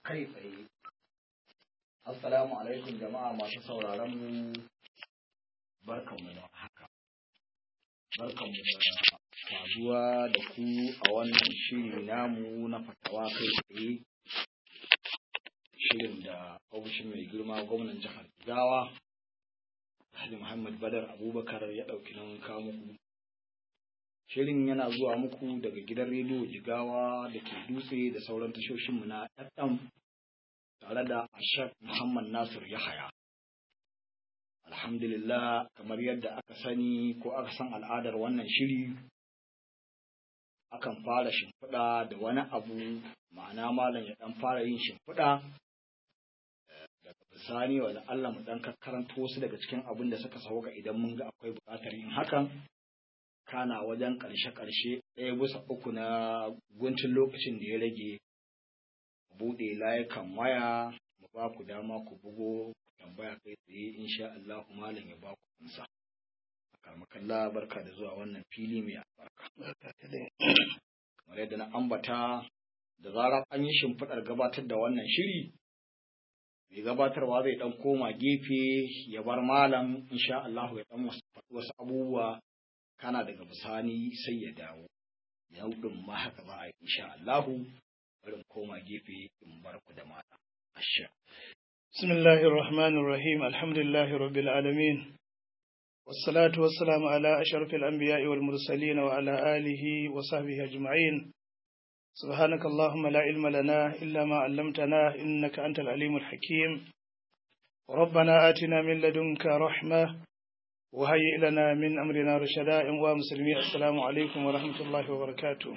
kai tsaye assalamu alaikum jama'a masu sauraron mu barkanmu da haka barkanmu da saduwa da ku a wannan shiri namu na fatawa kai tsaye shirin da ofishin mai girma gwamnan jihar Jigawa Alhaji Muhammad Badar Abubakar ya ɗauki nan kawo muku Shirin yana zuwa muku daga gidan rediyo Jigawa da ke dutse da sauran tashoshinmu na FM tare da Ashaf Muhammad Nasir Yahaya. Alhamdulillah kamar yadda aka sani ko aka san al'adar wannan shiri akan fara shimfiɗa da wani abu ma'ana malam ya ɗan fara yin shimfiɗa daga bisani wa Allah mu ɗan karanto wasu daga cikin abin da suka sauka idan mun ga akwai buƙatar yin hakan kana wajen ƙarshe-ƙarshe ɗaya bisa uku na guntun lokacin da ya rage buɗe layukan waya mu ba ku dama ku bugo ku tambaya kai tsaye insha Allah malam ya ba ku amsa karmakalla barka da zuwa wannan fili mai albarka kamar yadda na ambata da zarar an yi shimfiɗar gabatar da wannan shiri mai gabatarwa zai ɗan koma gefe ya bar malam insha Allah ya ɗan wasu abubuwa kana daga bisani sai ya dawo yau din ma haka za a yi insha Allahu bari koma gefe in bar ku da mata asha bismillahir rahmanir rahim alhamdulillahi rabbil alamin والصلاة والسلام على أشرف الأنبياء والمرسلين وعلى آله وصحبه أجمعين سبحانك اللهم لا علم لنا إلا ما علمتنا إنك أنت العليم الحكيم ربنا آتنا من لدنك رحمة وهيئ لنا من أمرنا رشدا ومسلمي السلام عليكم ورحمة الله وبركاته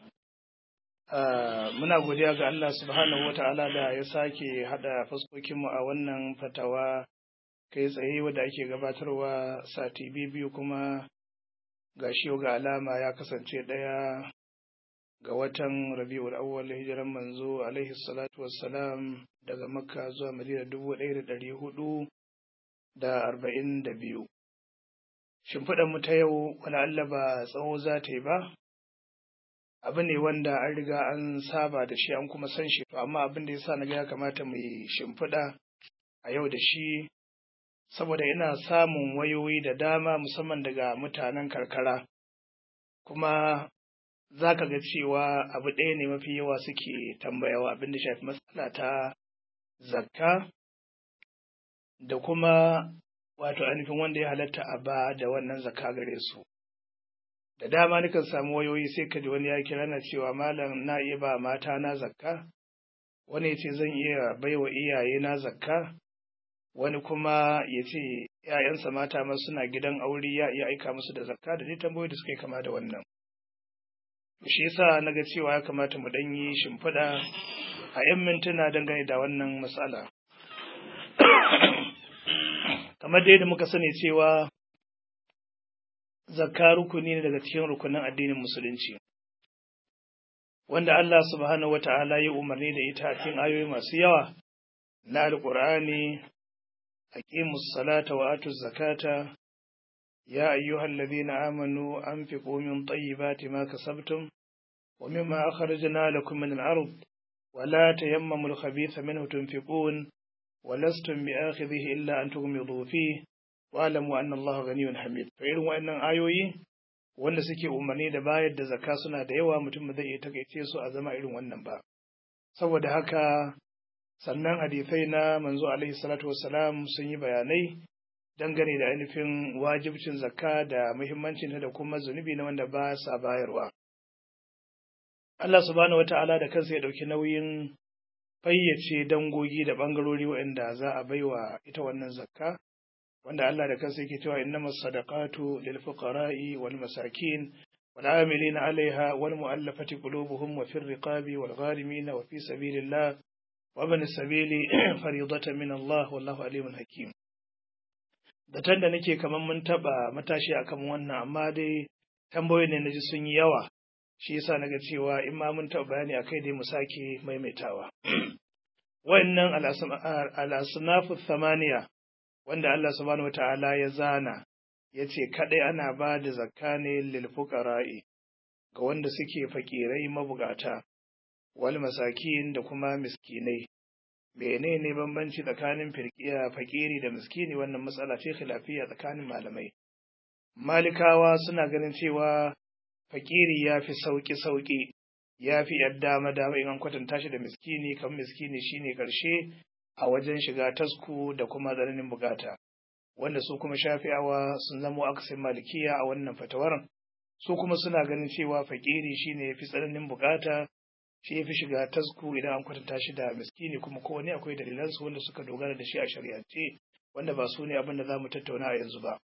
muna godiya ga Allah subhanahu wa ta'ala da ya sake haɗa fuskokinmu a wannan fatawa kai tsaye wadda ake gabatarwa sati biyu kuma ga shi ga alama ya kasance ɗaya ga watan rabi'ul awwal hijiran manzo alaihi salatu wassalam daga makka zuwa madina dubu ɗaya da ɗari hudu da arba'in da biyu mu ta yau wani Allah ba tsawo za ta yi ba abu ne wanda an riga an saba da shi an kuma san shi to amma abin da ya sa na ga ya kamata mu yi shimfiɗa a yau da shi saboda ina samun wayoyi da dama musamman daga mutanen karkara kuma za ka ga cewa abu ɗaya ne mafi yawa suke tambayawa abin da shafi matsala ta zakka da kuma wato ainihin wanda ya halatta a ba da wannan zakka gare su da dama nukan samu wayoyi sai ka ji wani ya kira na cewa malam na iya ba mata na zakka wani ya ce zan iya baiwa iyaye na zakka wani kuma ya ce ‘ya'yansa mata ma suna gidan aure ya iya aika musu da zakka da dai tambayoyi da suka yi kama da wannan. Shi yasa na ga cewa ya kamata mu ɗan yi shimfiɗa a ‘yan mintuna dangane da wannan matsala. Kamar da yadda muka sani cewa zakka rukuni ne daga cikin rukunin addinin musulunci. Wanda Allah subhanahu wa ta'ala ya umarni da ita a cikin ayoyi masu yawa na Alƙur'ani أقيموا الصلاة وآتوا الزكاة يا أيها الذين آمنوا أنفقوا من طيبات ما كسبتم ومما أخرجنا لكم من الأرض ولا تيمموا الخبيث منه تنفقون ولستم بآخذه إلا أن تغمضوا فيه واعلموا أن الله غني حميد فإن وإن آيوي wanda suke umarni da bayar da zakka suna da yawa mutum zai iya takaice su a zama irin wannan ba saboda haka sannan hadisai na manzo alaihi salatu wassalam sun yi bayanai dangane da ainihin wajibcin zakka da muhimmancin da kuma zunubi na wanda ba sa bayarwa. Allah subhanahu wata'ala da kansa ya ɗauki nauyin fayyace dangogi da ɓangarori waɗanda za a baiwa ita wannan zakka wanda Allah da kansa yake cewa innamas sadaqatu lil fuqara'i wal masakin wal amilina 'alayha wal mu'allafati qulubuhum wa fir riqabi wal gharimin wa fi sabilillah وابن السبيل فريضة من الله والله عليم حكيم Datan da nake kamar mun taɓa matashi akan wannan amma dai tambayoyi ne na ji sun yi yawa shi yasa naga cewa in ma mun taɓa bayani a kai dai mu sake maimaitawa. Wannan al'asunafu samaniya wanda Allah subhanahu wa ta'ala ya zana ya ce kaɗai ana ba da zakka ne lil fuqara'i ga wanda suke fakirai mabugata wal masakin da kuma miskinai menene bambanci tsakanin firqiya fakiri da miskini wannan matsala ce khilafiyya tsakanin malamai malikawa suna ganin cewa fakiri ya fi sauki sauki ya fi yadda dama dama in an kwatanta shi da miskini kan miskini shine karshe a wajen shiga tasku da kuma tsananin bukata wanda su kuma shafi'awa sun zamo akasin malikiya a wannan fatawar su kuma suna ganin cewa fakiri shine fi tsananin bukata shi fi shiga tasku idan an kwatanta shi da miskini kuma kowane akwai dalilan su wanda suka dogara da shi a shari'ance wanda ba su ne abin da za mu tattauna a yanzu ba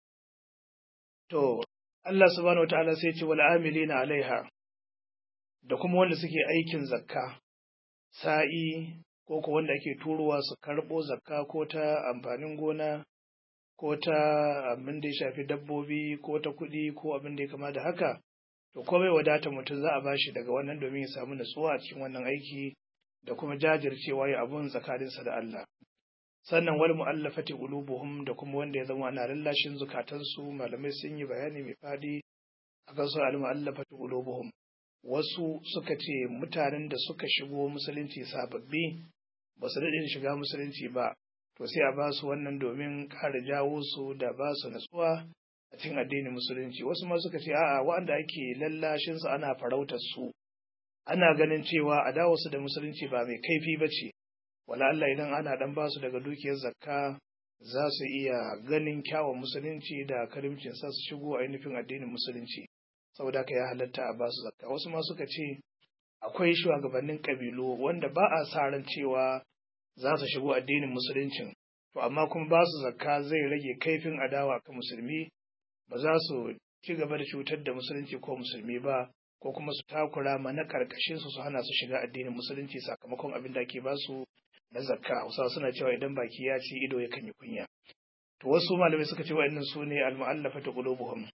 to Allah subhanahu wataala sai ce wal amilina alaiha da kuma wanda suke aikin zakka sa'i ko ko wanda ake turowa su karɓo zakka ko ta amfanin gona ko ta abin da ya shafi dabbobi ko ta kuɗi ko abin da ya kama da haka to ko bai wadata mutum za a bashi daga wannan domin ya samu natsuwa a cikin wannan aiki da kuma jajircewa ya abun tsakaninsa da Allah sannan wal mu'allafati qulubuhum da kuma wanda ya zama ana lallashin zukatansu malamai sun yi bayani mai fadi akan su al mu'allafati qulubuhum wasu suka ce mutanen da suka shigo musulunci sababbi ba su daɗe shiga musulunci ba to sai a ba su wannan domin ƙara jawo su da ba su natsuwa a cikin addinin musulunci wasu ma suka ce a'a waɗanda ake lallashin su ana farautar su ana ganin cewa a dawo su da musulunci ba mai kaifi ba ce wala Allah idan ana dan ba su daga dukiyar zakka za su iya ganin kyawun musulunci da karimcin sa su shigo ainihin addinin musulunci saboda haka ya halatta a ba su zakka wasu ma suka ce akwai shugabannin kabilu wanda ba a sa ran cewa za su shigo addinin musuluncin to amma kuma ba su zakka zai rage kaifin adawa kan musulmi ba za su ci gaba da cutar da musulunci ko musulmi ba ko kuma su takura ma na karkashin su su hana su shiga addinin musulunci sakamakon abin da ake ba su na zakka hausa suna cewa idan baki ya ci ido yakan yi kunya to wasu malamai suka ce wa'annan su ne al-mu'allafatu qulubuhum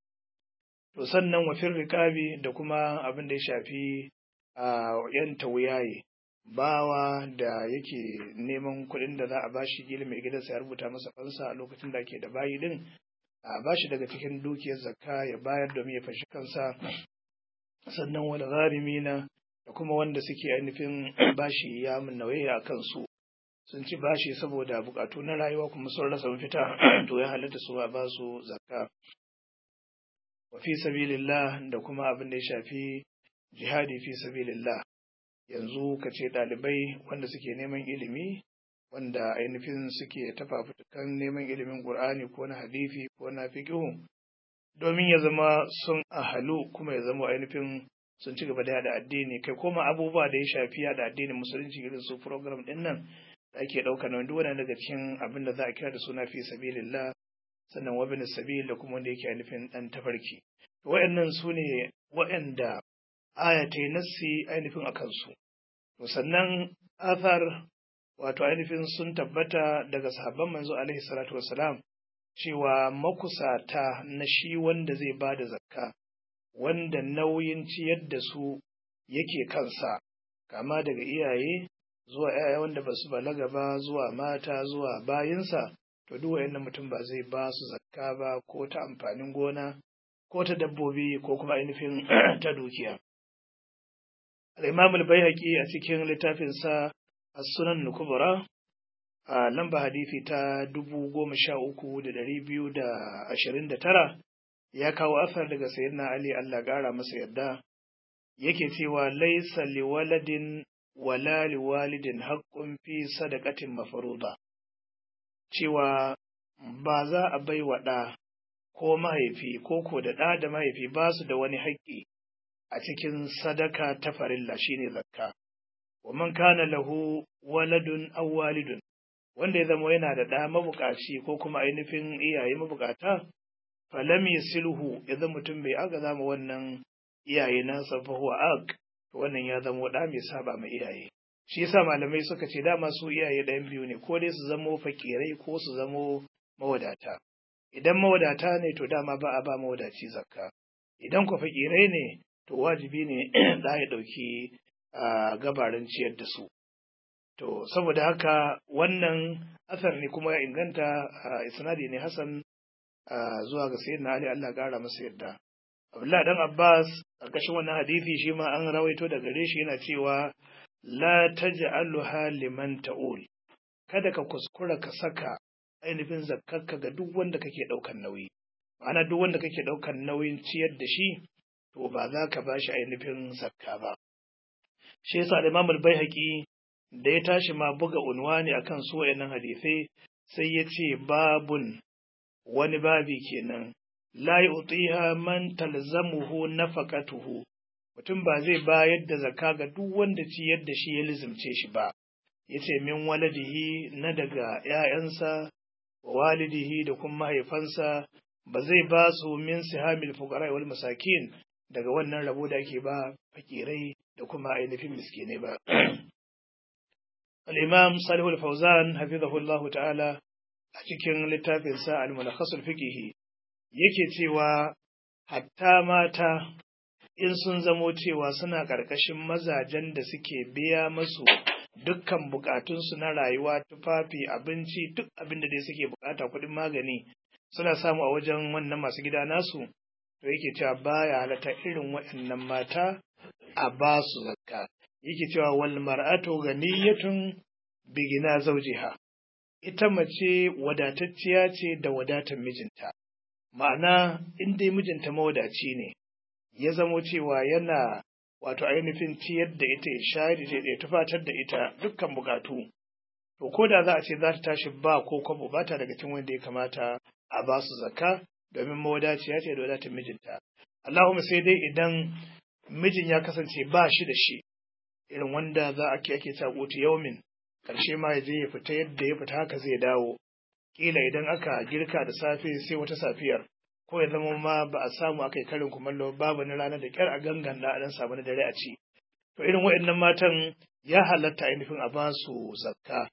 to sannan wa fir riqabi da kuma abin da ya shafi a yan tawuyaye bawa da yake neman kuɗin da za a bashi gili mai gidansa ya rubuta masa fansa a lokacin da ake da bayi din a bashi daga cikin dukiyar zakka ya bayar domin ya fashi kansa sannan wal gharimina da kuma wanda suke ainihin bashi ya mun nauyi a kansu sun ci bashi saboda bukatu na rayuwa kuma sun rasa mafita to ya halatta su a ba su zakka wa fi sabilillah da kuma abin da ya shafi jihadi fi sabilillah yanzu ka ce ɗalibai wanda suke neman ilimi wanda ainihin suke tafafutukan neman ilimin ƙur'ani ko na hadifi ko na fiqhu domin ya zama sun ahalu kuma ya zama ainihin sun ci gaba da yada addini kai koma abubuwa da ya shafi yada addinin musulunci irin su program din nan da ake ɗauka na duk daga cikin abin da za a kira da suna fi sabilillah sannan wabin sabil da kuma wanda yake ainihin ɗan tafarki wa'annan su ne wa'anda aya ta yi nassi ainihin a kansu. To sannan athar wato ainihin sun tabbata daga sahabban manzo alaihi salatu wassalam cewa makusata na shi wanda zai ba da zakka wanda nauyin ciyar da su yake kansa kama daga iyaye zuwa ‘ya'ya wanda ba su balaga ba zuwa mata zuwa bayinsa to duk wayannan mutum ba zai ba su zakka ba ko ta amfanin gona ko ta dabbobi ko kuma ainihin ta dukiya. Al'imam al-Baihaqi a cikin littafinsa As-Sunan Kubra a lamba hadisi ta dubu goma sha uku da ɗari biyu da ashirin da tara ya kawo asar daga sayyidina Ali Allah ƙara masa yadda yake cewa laisa liwaladin wala liwalidin haƙƙun fi sadaqatin mafaruda cewa ba za a bai wa ɗa ko mahaifi ko ko da ɗa da mahaifi ba su da wani haƙƙi a cikin sadaka ta farilla shine zakka wa man kana lahu waladun aw walidun wanda ya zama yana da ɗa mabukaci ko kuma ainihin iyaye mabukata falam yasilhu ya zama mutum bai aga zama wannan iyaye nasa fa huwa aq to wannan ya zama ɗa mai saba ma iyaye shi yasa malamai suka ce dama su iyaye ɗayan biyu ne ko dai su zamo fakirai ko su zamo mawadata idan mawadata ne to dama ba a ba mawadaci zakka idan ku fakirai ne to wajibi ne da ya ɗauki gabarin ciyar da su to saboda haka wannan asar ne kuma ya inganta isnadi ne hasan zuwa ga sayyidina ali Allah ƙara masa yadda Abdullah dan Abbas a ƙarshen wannan hadisi shi ma an rawaito da gare shi yana cewa la taj'alha liman ta'ul kada ka kuskura ka saka ainihin zakkarka ga duk wanda kake ɗaukan nauyi ma'ana duk wanda kake ɗaukan nauyin ciyar da shi to ba za ka ba shi ainihin zakka ba shi yasa da Imam al-Baihaqi da ya tashi ma buga unwani akan su wayannan hadisai sai ya ce babun wani babi kenan la yu'tiha man talzamuhu nafaqatuhu mutum ba zai bayar da zakka ga duk wanda ciyar da shi ya lizimce shi ba yace min waladihi na daga ‘ya'yansa, walidihi da kuma mahaifansa ba zai ba su min sihamil fuqara wal masakin daga wannan rabo da ake ba fakirai da kuma ainihin miskinai ba. Al-Imam Salihu al-Fawzan hafizahullah ta'ala a cikin littafinsa al-Mulakhasul Fiqhi yake cewa hatta mata in sun zamo cewa suna ƙarƙashin mazajen da suke biya masu dukkan bukatunsu na rayuwa tufafi abinci duk abin da dai suke bukata kuɗin magani suna samu a wajen wannan masu gida nasu to yake cewa baya halatta irin waɗannan mata a ba su zakka yake cewa wal mar'atu ganiyatun bigina zawjiha ita mace wadatacciya ce da wadatar mijinta ma'ana in dai mijinta mawadaci ne ya zamo cewa yana wato ainihin ciyar da ita ya shayar da ita ya tufatar da ita dukkan bukatu to ko da za a ce za ta tashi ba ko kwabo ba ta daga cikin wanda ya kamata a ba su zakka domin mawadaciya ce da wadatar mijinta Allahumma sai dai idan mijin ya kasance ba shi da shi irin wanda za a ke ake ta kotu yaumin karshe ma ya je ya fita yadda ya fita haka zai dawo kila idan aka girka da safe sai wata safiyar ko ya zama ma ba a samu aka yi karin kumallo babu na ranar da kyar a gangan da dan samu na dare a ci to irin waɗannan matan ya halatta ainihin a ba su zakka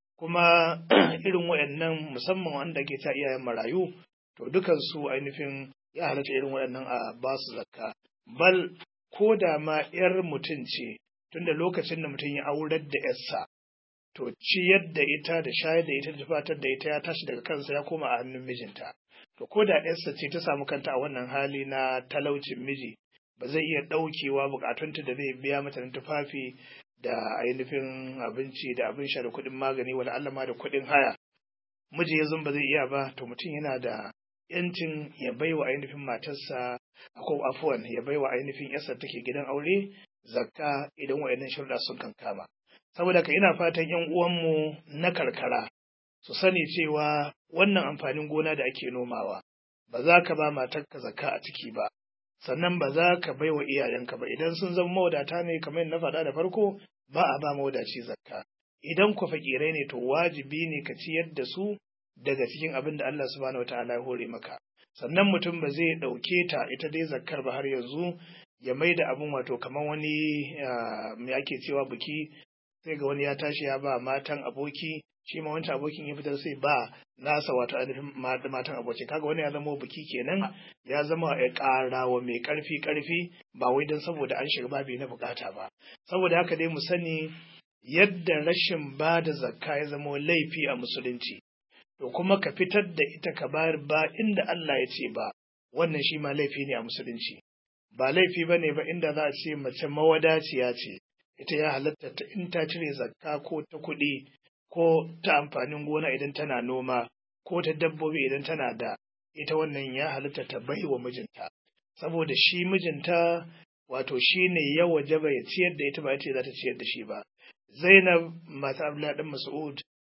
kuma irin waɗannan musamman wanda ke ta iyayen marayu to dukan su ainihin ya halatta irin waɗannan a ba su zakka bal ko da ma yar mutum ce tunda lokacin da mutum ya aurar da yarsa to ciyar da ita da shayar da ita da fatar da ita ya tashi daga kansa ya koma a hannun mijinta to ko da yarsa ce ta samu kanta a wannan hali na talaucin miji ba zai iya ɗaukewa bukatunta da zai biya mata na tufafi da ainihin abinci da abin sha da kuɗin magani wala Allah ma da kuɗin haya miji ya ba zai iya ba to mutum yana da yancin ya baiwa ainihin matarsa ko afuwan ya baiwa ainihin yarsa take gidan aure zakka idan wayannan sharuɗa sun kankama saboda ka ina fatan yan uwanmu na karkara su sani cewa wannan amfanin gona da ake nomawa ba za ka ba matarka zakka a ciki ba sannan ba za ka bai wa iyayenka ba idan sun zama mawadata ne kamar na faɗa da farko ba a ba mawadaci zakka idan ku fakirai ne to wajibi ne ka ciyar da su daga cikin abin da Allah subhanahu wataala ya hore maka sannan mutum ba zai ɗauke ta ita dai zakkar ba har yanzu ya mai da abin wato kamar wani me ake cewa biki sai ga wani ya tashi ya ba matan aboki shi ma wancan abokin ya fitar sai ba nasa wato ainihin matan aboki kaga wani ya zama biki kenan ya zama ya ƙara wa mai ƙarfi ƙarfi ba wai don saboda an shiga babi na bukata ba saboda haka dai mu sani yadda rashin ba da zakka ya zama laifi a musulunci to kuma ka fitar da ita ka bayar ba inda Allah ya ce ba wannan shi ma laifi ne a musulunci ba laifi ba ne ba inda za a ce mace mawadaciya ce ita ya halatta ta in ta cire zakka ko ta kuɗi ko ta amfanin gona idan tana noma ko ta dabbobi idan tana da ita wannan ya halatta ta bai wa mijinta saboda shi mijinta wato shi ne ya wajaba ya ciyar da ita ba ita za ta ciyar da shi ba zainab mata abdullahi dan mas'ud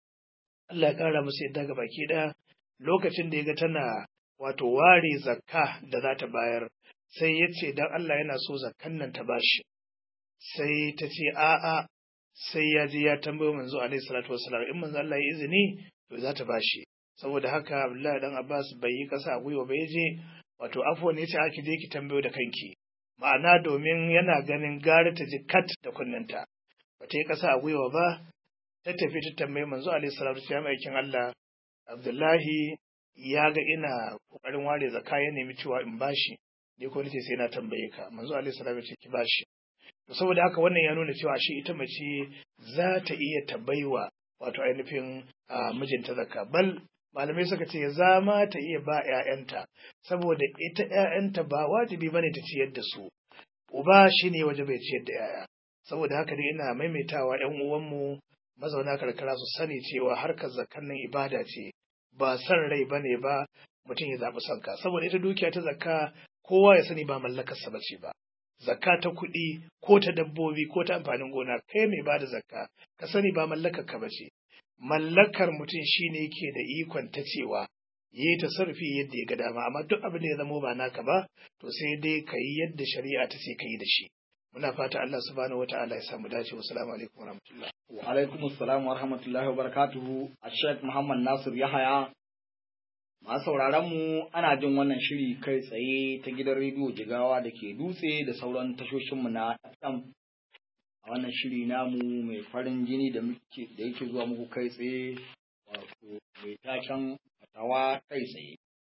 Allah ya kara musu yadda ga baki ɗaya lokacin da ya ga tana wato ware zakka da za ta bayar sai ya ce dan Allah yana so zakkan nan ta bashi sai ta ce a'a sai ya je ya tambayo manzo alaihi salatu wassalam in manzo Allah ya izini to za ta bashi saboda haka Abdullahi dan Abbas bai yi kasa a gwiwa ba je wato afwa ne ce aki je ki tambayo da kanki ma'ana domin yana ganin gara ta ji kat da kunnanta ba ta yi kasa a gwiwa ba ta tafi ta tambayi manzo alaihi salatu wassalam aikin Allah Abdullahi ya ga ina kokarin ware zakka ya nemi cewa in bashi ni ko nace sai na tambaye ka manzo alaihi salatu ce ki bashi saboda haka wannan ya nuna cewa shi ita mace za ta iya ta baiwa wato ainihin mijinta zakka bal malamai suka ce za ma ta iya ba ‘ya'yanta saboda ita ‘ya'yanta ba wajibi bane ta ciyar da su uba shine waje bai ciyar da ‘ya'ya saboda haka dai ina maimaitawa ‘yan uwanmu mazauna karkara su sani cewa harkar zakkan nan ibada ce ba san rai bane ba mutum ya zaɓi sanka saboda ita dukiya ta zakka kowa ya sani ba mallakarsa ba ce ba zakka ta kuɗi ko ta dabbobi ko ta amfanin gona kai mai bada zakka ka sani ba mallakar ka ba ce mallakar mutum shine yake da ikon ta cewa yi ta sarfi yadda ya ga dama amma duk abin da ya zamo ba naka ba to sai dai ka yi yadda shari'a ta ce ka yi da shi muna fata Allah subhanahu wataala ya samu dace wassalamu alaikum warahmatullahi wa alaikum assalam wa rahmatullahi wa barakatuhu a Sheikh Muhammad Nasir Yahaya masu sauraron mu ana jin wannan shiri kai tsaye ta gidan rediyo Jigawa da ke dutse da sauran tashoshin mu na FM a wannan shiri namu mai farin jini da muke da yake zuwa muku kai tsaye wato mai taken fatawa kai tsaye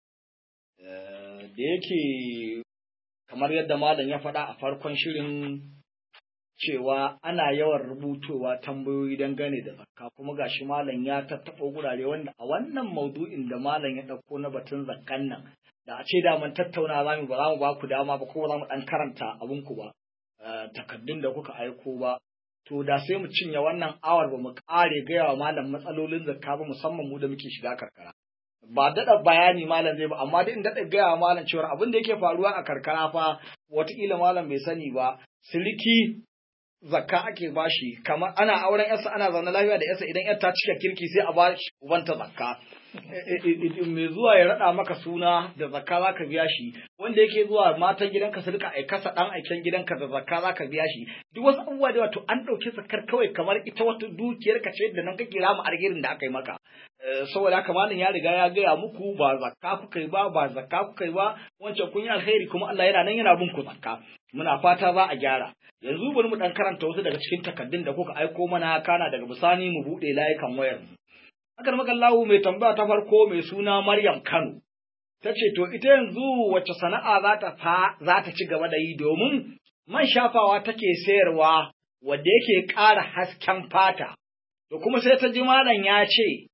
da yake kamar yadda malam ya faɗa a farkon shirin cewa ana yawan rubutowa tambayoyi dangane da zakka kuma gashi malam ya tattaɓa gurare wanda a wannan maudu'in da malam ya ɗauko na batun zakkan nan da a ce da mun tattauna za mu ba za mu ba ku dama ba ko za mu ɗan karanta abin ku ba takaddun da kuka aiko ba to da sai mu cinye wannan awar ba mu ƙare gaya wa malam matsalolin zakka ba musamman mu da muke shiga karkara ba daɗa bayani malam zai ba amma dai in daɗa gaya wa malam cewa abin da yake faruwa a karkara fa wataƙila malam bai sani ba siliki zakka ake bashi kamar ana auren yarsa ana zaune lafiya da yarsa idan yar ta cika kirki sai a ba shi ubanta zakka mai zuwa ya raɗa maka suna da zakka za ka biya shi wanda yake zuwa matan gidanka su rika aikasa ɗan aiken gidanka da zakka za ka biya shi duk wasu abubuwa da wato an ɗauki zakkar kawai kamar ita wata dukiyar ka ce da nan kake rama alherin da aka yi maka saboda haka malam ya riga ya gaya muku ba zakka kuka yi ba ba zakka kuka yi ba wancan kun yi alheri kuma Allah yana nan yana bin ku zakka muna fata za a gyara yanzu bari mu dan karanta wasu daga cikin takaddun da kuka aiko mana kana daga bisani mu buɗe layukan wayar mu Akar makallahu mai tambaya ta farko mai suna Maryam Kano. Ta ce, To, ita yanzu wacce sana'a za ta fa za ta ci gaba da yi domin man shafawa take sayarwa wadda yake ƙara hasken fata. To kuma sai ta ji malam ya ce,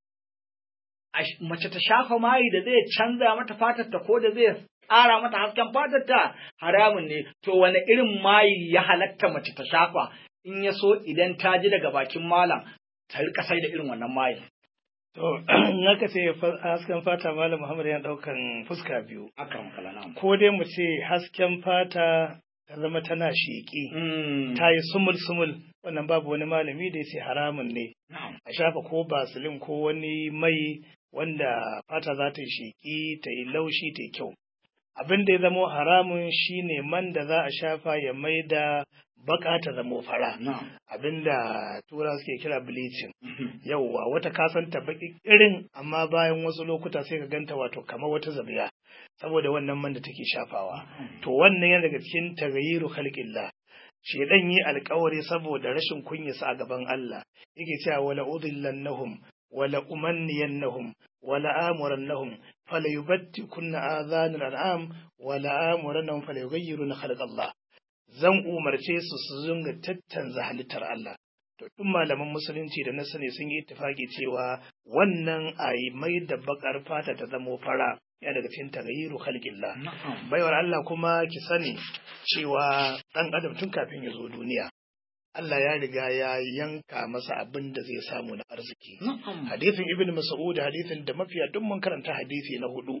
mace ta shafa mayi da zai canza mata fatarta ko da zai ƙara mata hasken fatarta haramun ne. To, wane irin mayi ya halatta mace ta shafa in ya so idan ta ji daga bakin malam ta rika sai da irin wannan mayin. To, naka ce hasken fata Malam Muhammad yana ɗaukan fuska biyu. Akram kalana. Ko dai mu ce hasken fata ta zama tana sheƙi, ta yi sumul-sumul, wannan babu wani malami da ya ce haramun ne. A shafa ko basilin ko wani mai wanda fata za ta yi sheƙi, ta yi laushi, ta yi kyau. Abin da ya zamo haramun shine man da za a shafa ya mai da baka ta zamo fara abinda tura suke kira bleaching yauwa wata kasanta baki irin amma bayan wasu lokuta sai ka ganta wato kamar wata zabiya saboda wannan man da take shafawa to wannan yana daga cikin tagayiru khalqillah shedan yi alkawari saboda rashin kunyasa a gaban Allah yake cewa wala udillannahum wala umanniyannahum wala amurannahum fala yubattikunna adhanal an'am wala amurannahum fala yughayyiruna khalqallah zan umarce su su zunga tattanza halittar Allah. To, duk malaman musulunci da na sani sun yi ittifaki cewa wannan a yi mai da bakar fata ta zamo fara ya daga cikin tagayiru khalqillah. Baiwar Allah kuma ki sani cewa ɗan adam tun kafin ya zo duniya. Allah ya riga ya yanka masa abin da zai samu na arziki. Hadithin Ibn Mas'ud hadithin da mafiya duk mun karanta hadisi na hudu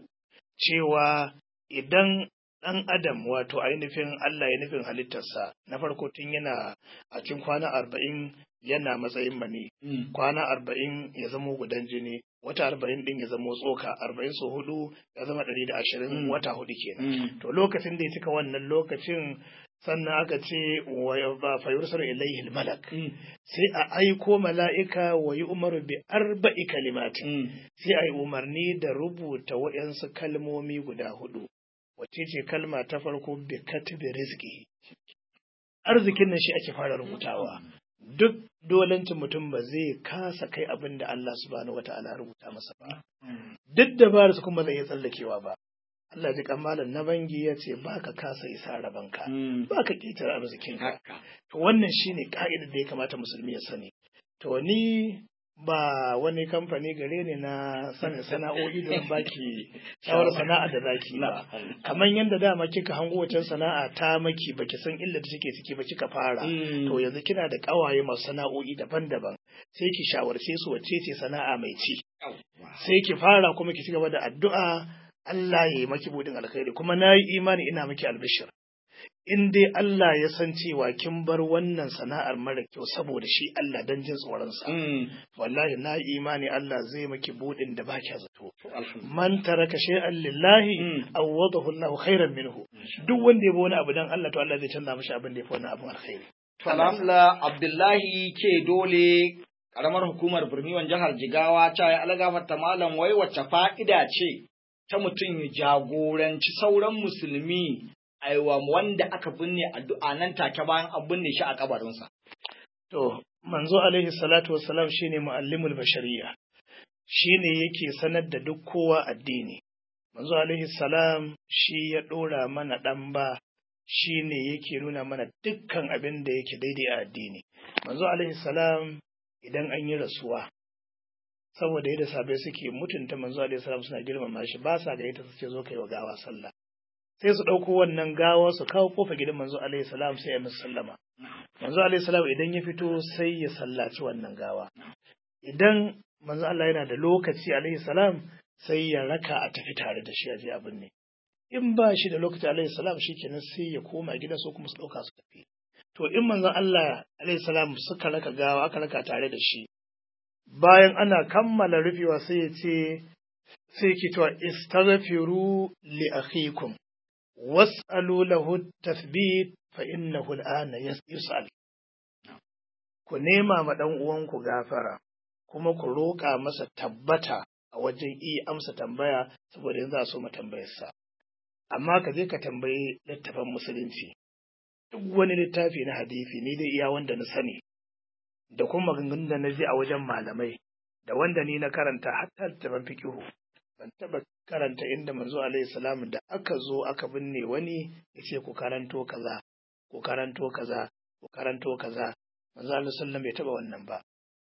cewa idan ɗan adam wato ainihin Allah ya nufin halittarsa na farko tun yana a cikin kwana arba'in yana matsayin mani kwana arba'in ya zamo gudan jini wata arba'in din ya zamo tsoka arba'in so hudu ya zama ɗari da ashirin wata hudu kenan to lokacin da ya cika wannan lokacin sannan aka ce wa fayursar ilaihi malak sai a aiko mala'ika wa yi umaru bi arba'i kalimatin sai a yi umarni da rubuta waɗansu kalmomi guda hudu wacce ce kalma ta farko bi katibi rizki arzikin nan shi ake fara rubutawa duk dolancin mutum ba zai kasa kai abin da Allah subhanahu wata'ala rubuta masa ba duk da su kuma zai iya tsallakewa ba Allah ji kamalan na bangi ya ce ba ka kasa isa rabanka ba ka ƙetare arzikinka to wannan shine ka'idar da ya kamata musulmi ya sani to ni ba wani kamfani gare ne na sanin sana'o'i don baki shawar sana'a da zaki ba kamar yadda dama kika hango wacan sana'a ta maki baki san illa da take ciki ba kika fara to yanzu kina da kawaye masu sana'o'i daban-daban sai ki shawarce su wacce ce sana'a mai ci sai ki fara kuma ki ci gaba da addu'a Allah ya yi maki budin alkhairi kuma na yi imani ina maki albishir in dai Allah ya san cewa kin bar wannan sana'ar mara kyau saboda shi Allah dan jin tsoronsa wallahi na yi imani Allah zai maki budin da ba kya zato man taraka shay'an lillahi awadahu Allahu khairan minhu duk wanda ya bi wani abu dan Allah to Allah zai canza mishi abin da ya fi wannan abin alkhairi Alhamdulillah Abdullahi ke dole karamar hukumar Birniwan jihar Jigawa ta yi algafarta malam wai wacce fa'ida ce ta mutum ya jagoranci sauran musulmi aiwa wanda aka binne addu'a nan take bayan an binne shi a kabarinsa. To, manzo alaihi salatu wassalam shine muallimul bashariya. Shine yake sanar da duk kowa addini. Manzo alaihi salam shi ya dora mana dan ba shine yake nuna mana dukkan abin da yake daidai a addini. Manzo alaihi salam idan an yi rasuwa saboda yadda sabai suke mutunta manzo alaihi salam suna girmama shi ba sa ga ita su ce zo kai wa gawa sallah sai su ɗauko wannan gawa su kawo kofa gidan manzo alaihi salam sai ya musu sallama manzo alaihi salam idan ya fito sai ya sallaci wannan gawa idan manzo Allah yana da lokaci alaihi salam sai ya raka a tafi tare da shi a je abin ne in ba shi da lokaci alaihi salam shikenan sai ya koma gida su kuma su ɗauka su tafi to in manzo Allah alaihi salam suka raka gawa aka raka tare da shi bayan ana kammala rufewa sai ya ce sai ki to istaghfiru li akhikum was'alu lahu tathbit fa innahu al'ana yus'al ku nema ma dan uwanku gafara kuma ku roƙa masa tabbata a wajen iya amsa tambaya saboda yanzu a so mu tambayarsa amma ka je ka tambayi littafin musulunci duk wani littafi na hadisi ni dai iya wanda na sani da kuma maganganun da na ji a wajen malamai da wanda ni na karanta hatta littafin fiqihu ban taba karanta inda manzo alaihi salam da aka zo aka binne wani yace ku karanto kaza ku karanto kaza ku karanto kaza manzo alaihi salam bai taba wannan ba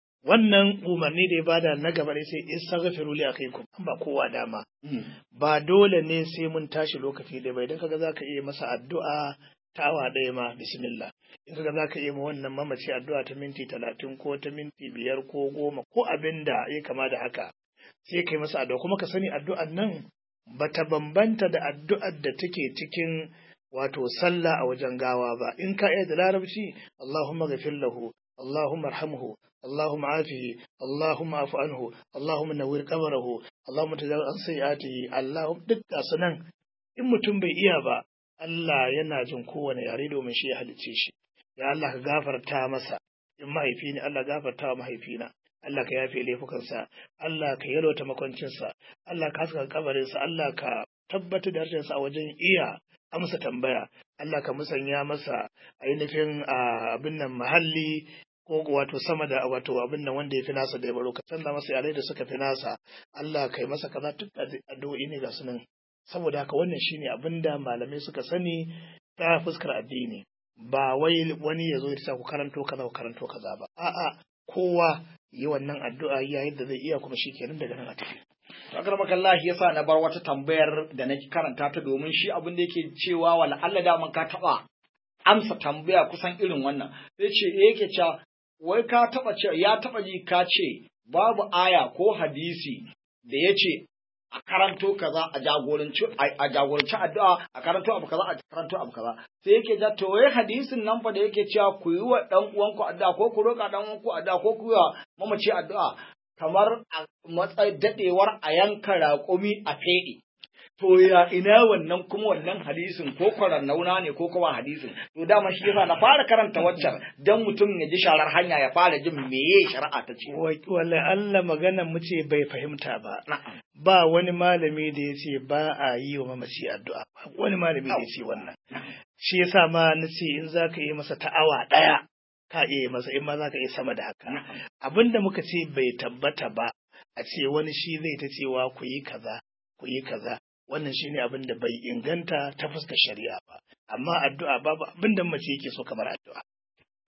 wannan umarni da ya bada na gaba ne sai istaghfiru li akhikum an ba kowa dama ba dole ne sai mun tashi lokaci da bai dan kaga zaka iya masa addu'a ta awa ɗaya ma bismillah in kaga zaka iya ma wannan mamaci addu'a ta minti talatin ko ta minti biyar ko goma ko abin da ya kama da haka sai kai masa addu'a kuma ka sani addu'an nan bata bambanta da addu'ar da take cikin wato sallah a wajen gawa ba in ka iya da larabci Allahumma ghafir lahu Allahumma arhamhu Allahumma afihi Allahumma afu anhu Allahumma nawwir qabrahu Allahumma tajawaz an sayyi'atihi Allahumma duk nan in mutum bai iya ba Allah yana jin kowane yare domin shi ya halicce shi ya Allah ka gafarta masa in mahaifi ne Allah gafarta wa mahaifina Allah ka yafe laifukansa, Allah ka yalwata makwancinsa, Allah ka haska kabarinsa, Allah ka tabbatar da harshensa a wajen iya amsa tambaya, Allah ka musanya masa ainihin abin nan mahalli ko wato sama da wato abin nan wanda ya fi nasa da ya baro ka canza masa yare da suka fi nasa Allah kai masa kaza duk addu'o'i ne ga su nan saboda haka wannan shine abin da malamai suka sani ta fuskar addini ba wai wani ya zo ya sa ku karanto kaza ku karanto kaza ba a'a kowa yi wannan addu'a ya yadda zai iya kuma shi kenan daga nan a tafi. Sakar makallahi yasa na bar wata tambayar da na karanta ta domin shi abin da yake cewa wala Allah da ka taɓa amsa tambaya kusan irin wannan. Sai ce yake cewa wai ka taɓa ce ya taɓa ji ka ce babu aya ko hadisi da ya ce a karanto kaza a jagoranci a jagoranci addu'a a karanto abu kaza a karanto abu kaza sai yake ja to wai hadisin nan fa da yake cewa ku yi wa dan uwanku addu'a ko ku roƙa dan uwanku addu'a ko ku yi wa mamaci addu'a kamar a matsayin dadewar a yanka raƙumi a feɗe to ya ina wannan kuma wannan hadisin ko nauna ne ko kuma hadisin to dama shi yasa na fara karanta waccan dan mutum ya ji sharar hanya ya fara jin meye shari'a ta ce wala Allah magana mu ce bai fahimta ba ba wani malami da ya ce ba a yi wa mamaci addu'a ba wani malami da ya ce wannan shi yasa ma na ce in za ka yi masa ta'awa ɗaya ka iya masa in ma za ka iya sama da haka abinda muka ce bai tabbata ba a ce wani shi zai ta cewa ku yi kaza ku yi kaza wannan shine abin da bai inganta ta fuskar shari'a ba amma addu'a babu abin da mace yake so kamar addu'a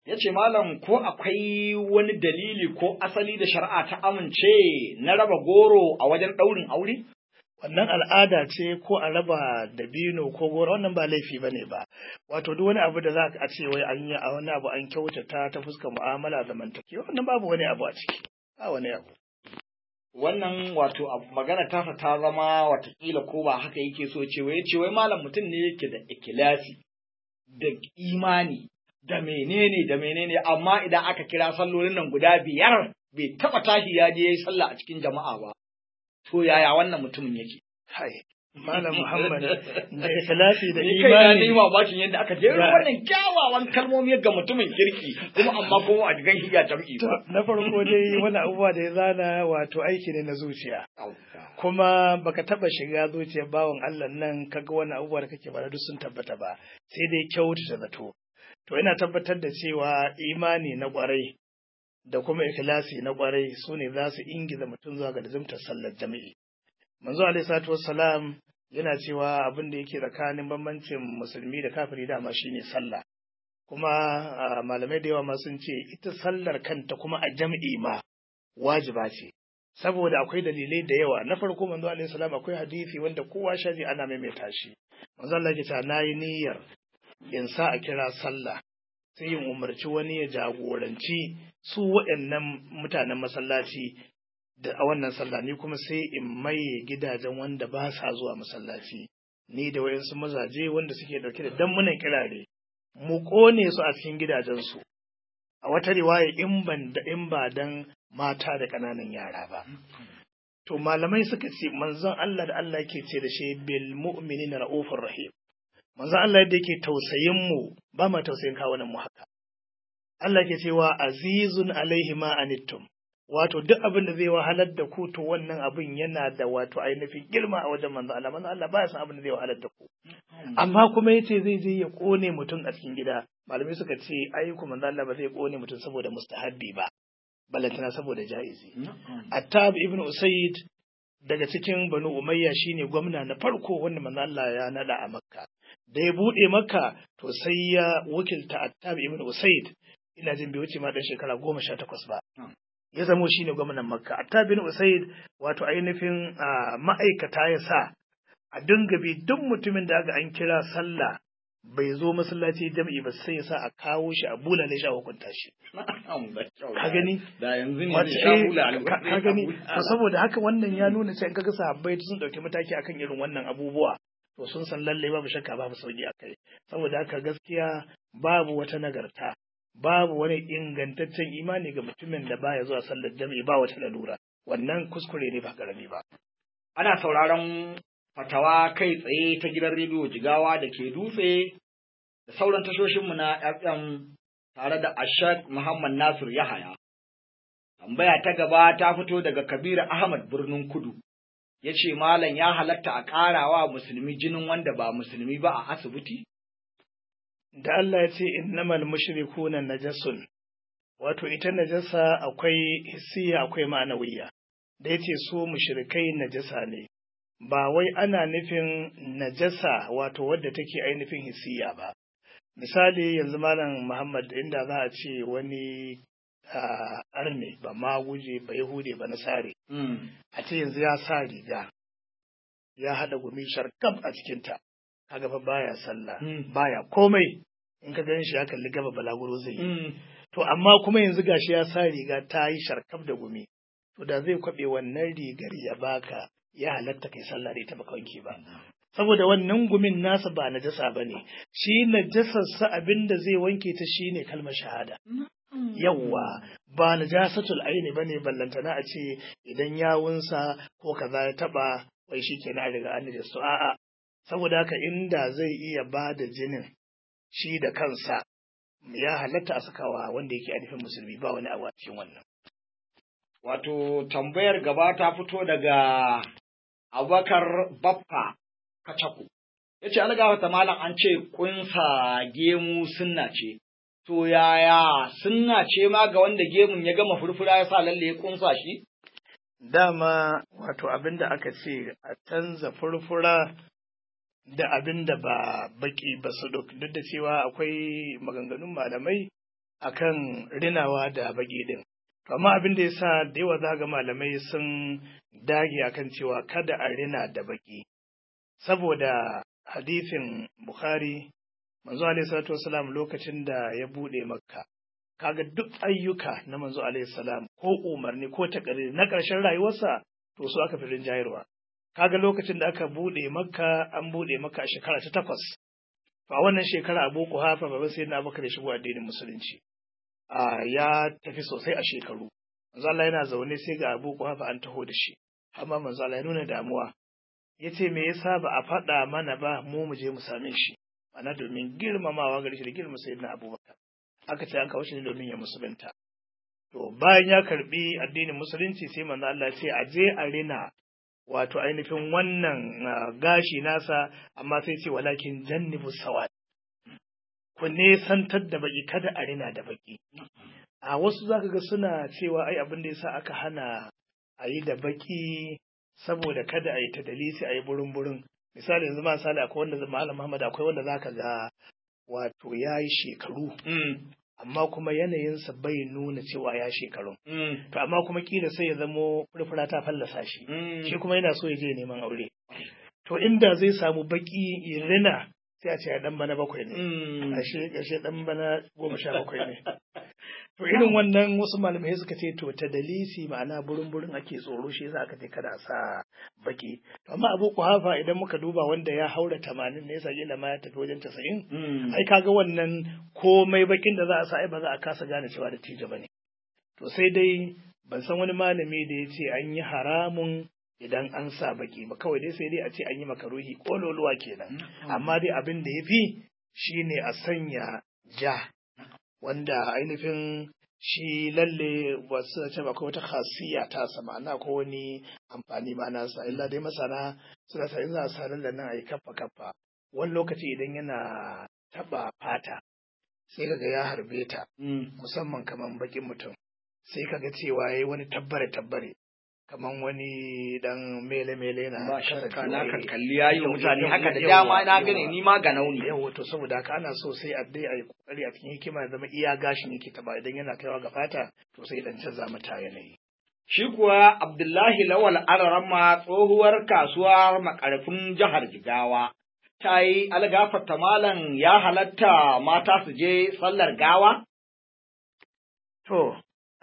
ya ce malam ko akwai wani dalili ko asali da shari'a ta amince na raba goro a wajen ɗaurin aure? wannan al'ada ce ko a raba dabino ko goro wannan ba laifi bane ba wato duk wani abu da za a ce wai an yi a wani abu an kyautata ta fuskar mu'amala zamantakewa wannan babu wani abu a ciki ba wani abu Wannan wato abu magana tasa ta zama watakila ko ba haka yake so ce wai ce wai malam mutum ne yake da ikilasi da imani da menene da menene amma idan aka kira sallolin nan guda biyar bai taba tashi ya je yayi sallah a cikin jama'a ba to yaya wannan mutumin yake hai malam muhammad da ikhlasi da ni kai na imani yi mamakin yadda aka jero Ya. wannan kyawawan kalmomi ga mutumin kirki kuma amma kuma a jigan shi ya jam'i To, ba na farko dai wani abubuwa da ya zana wato aiki ne na zuciya kuma baka taba shiga zuciyar bawan Allah nan kaga wani abubuwa da kake bada duk sun tabbata ba sai dai kyautata zato to ina tabbatar da cewa imani na kwarai da kuma ikhlasi na kwarai su ne za su ingiza mutum zuwa ga lazimtar sallar jami'i manzo alaihi salatu wassalam yana cewa abin da yake tsakanin bambancin musulmi da kafiri dama shine sallah kuma ah, malamai da yawa ma sun ce ita sallar kanta kuma a jam'i ma wajiba ce saboda akwai dalilai da yawa na farko manzo alaihi salam akwai hadisi wanda kowa shaji ana maimaita shi manzo Allah ya ce nayi niyyar in sa a kira sallah sai yin umarci wani ya jagoranci su waɗannan mutanen masallaci da a wannan sallah ni kuma sai in maye gidajen wanda ba sa zuwa masallaci ni da wayansu mazaje wanda suke dauke da dammunan kirare mu kone su a cikin gidajensu a wata riwaya in ban da in ba dan mata da ƙananan yara ba to malamai suka ce manzon Allah da Allah yake ce da shi bil mu'minina raufur rahim manzon Allah yadda yake tausayin mu ba ma tausayin kawunan mu haka Allah ke cewa azizun alaihi ma anittum wato duk abin da zai wahalar da ku to wannan abin yana da wato ainihin girma a wajen manzo Allah manzo Allah baya san abin da zai wahalar da ku amma kuma yace zai je ya kone mutum a cikin gida malamai suka ce ai ku manzo Allah ba zai kone mutum saboda mustahabbi ba balantana saboda jaizi Attab ibn Usayd daga cikin Banu Umayya shine gwamna na farko wanda manzo Allah ya nada a Makka da ya bude Makka to sai ya wakilta Attab ibn Usayd ina jin bai wuce ma dan shekara goma sha takwas ba ya zamo shine gwamnan Makka Attab ibn Usayd wato ainihin ah, ma'aikata ya sa a dinga bi duk mutumin da aka an kira sallah bai zo masallaci jam'i ba sai ya sa a kawo shi a bulale shi a hukunta shi ka gani da yanzu ne Wato, zai sha eh, bula ka ka gani to saboda haka wannan ya nuna cewa in kaga sahabbai sun dauki mataki akan irin wannan abubuwa to sun san lalle babu shakka babu sauki akai saboda haka gaskiya babu wata nagarta babu wani ingantaccen imani ga mutumin da baya zuwa sallar jami'i ba wata lalura wannan kuskure ne ba karami ba ana sauraron fatawa kai tsaye ta gidan rediyo jigawa da ke dutse da sauran tashoshinmu na FM tare da Ashak Muhammad Nasir Yahaya. Tambaya ta gaba ta fito daga Kabiru Ahmad birnin Kudu. Ya ce Malam ya halatta a ƙarawa musulmi jinin wanda ba musulmi ba a asibiti? da Allah ya ce innamal mushrikuna najasun wato ita najasa akwai hissiya akwai ma'anawiya da yace su mushrikai najasa ne ba wai ana nufin najasa wato wadda take ainihin hissiya ba misali yanzu malam Muhammad inda za a ce wani ah, arne ba ma guje ba yahude ba nasare a ce yanzu ya sa riga ya haɗa gumi sharkaf a cikinta kaga fa baya sallah Mm. baya komai in ka gan shi ya kalli gaba balaguro zai yi to amma kuma yanzu gashi ya sa riga ta yi sharkaf da gumi to da zai kwabe wannan rigar ya baka ya halatta kai sallah da ita baka wanke ba saboda wannan gumin nasa ba najasa bane shi najasarsa abinda zai wanke ta shine kalmar shahada yawwa ba najasatul aini bane ballantana a ce idan yawunsa ko kaza ya taba wai shikenan a riga an da su a'a saboda haka inda zai iya ba da jinin shi da kansa ya halatta a sakawa wanda yake ainihin musulmi ba wani abu a cikin wannan Wato tambayar gaba ta fito daga Abubakar Baffa Kacaku. Ya ce, Algawa ta malam an ce kunsa gemu sunna ce, to yaya sunna ce ma ga wanda gemun ya gama furfura ya sa lalle ya kunsa shi? dama wato abin da aka ce a canza furfura da abin da ba baki ba su duk duk da cewa akwai maganganun malamai akan rinawa da baki din amma abin da yasa da yawa za ga malamai sun dage akan cewa kada a rina da baki saboda hadisin bukhari manzo alaihi salatu wasalam lokacin da ya bude makka kaga duk ayyuka na manzo alaihi salam ko umarni ko takariri na ƙarshen rayuwarsa to su aka fi rinjayarwa kaga lokacin da aka bude makka an bude makka a shekara ta takwas a wannan shekara abu kuhafa baban sai na abubakar ya shigo addinin musulunci a ya tafi sosai a shekaru manzo Allah yana zaune sai ga abu kuhafa an taho da shi amma manzo Allah ya nuna damuwa ya ce me yasa ba a faɗa mana ba mu mu je mu same shi ana domin girmamawa gare shi da girma sayyidina abubakar aka ce an kawo shi ne domin ya musulunta to bayan ya karbi addinin musulunci sai manzo Allah ya ce a je a rina wato ainihin wannan gashi nasa amma sai ce walakin jannibu sawad ku ne santar da baki kada a rina da baki a wasu zaka ga suna cewa ai abin da yasa aka hana a yi da baki saboda kada a yi ta dalisi a yi burin burin misali yanzu misali akwai wanda malam Muhammad akwai wanda zaka ga wato ya yi shekaru amma kuma yanayinsa bai nuna cewa ya shekaru. To amma kuma kila sai ya zamo furfura ta fallasa shi. Shi kuma yana so ya je neman aure. To inda zai samu baki irina sai a ce ya dan bana bakwai ne. Ashe ashe dan bana goma sha bakwai ne. To irin wannan wasu malamai suka ce to ta dalisi ma'ana burin burin ake tsoro shi yasa aka ce kada a sa baki. To amma Abu Kuhafa idan muka duba wanda ya haura tamanin ne yasa kila ma ya tafi wajen tasa'in. Ai kaga wannan komai bakin da za a sa ai ba za a kasa gane cewa da tija bane. To sai dai ban san wani malami da ya ce an yi haramun idan an sa baki ba kawai dai sai dai a ce an yi makaruhi kololuwa kenan. Amma dai abin da ya fi shine a sanya ja wanda ainihin shi lalle wasu ce ba wata khasiyya ta sama na ko wani amfani ba nasa illa dai masana suna sa za a sa lalle nan a yi kaffa kaffa wani lokaci idan yana taba fata sai kaga ya harbe ta musamman kaman bakin mutum sai kaga cewa yayi wani tabbare tabbare kaman wani dan mele mele na ba shakka na kan kalli yayi mutane haka da dama na gane ni ma ga nauni yawa to saboda haka ana so sai a dai ayi kokari a cikin hikima ya zama iya gashin yake taba idan yana kaiwa ga fata to sai dan canza mata yanayi Shi kuwa Abdullahi Lawal Ararama tsohuwar kasuwar makarfin jihar Jigawa ta yi algafarta malam ya halatta mata su je sallar gawa? To,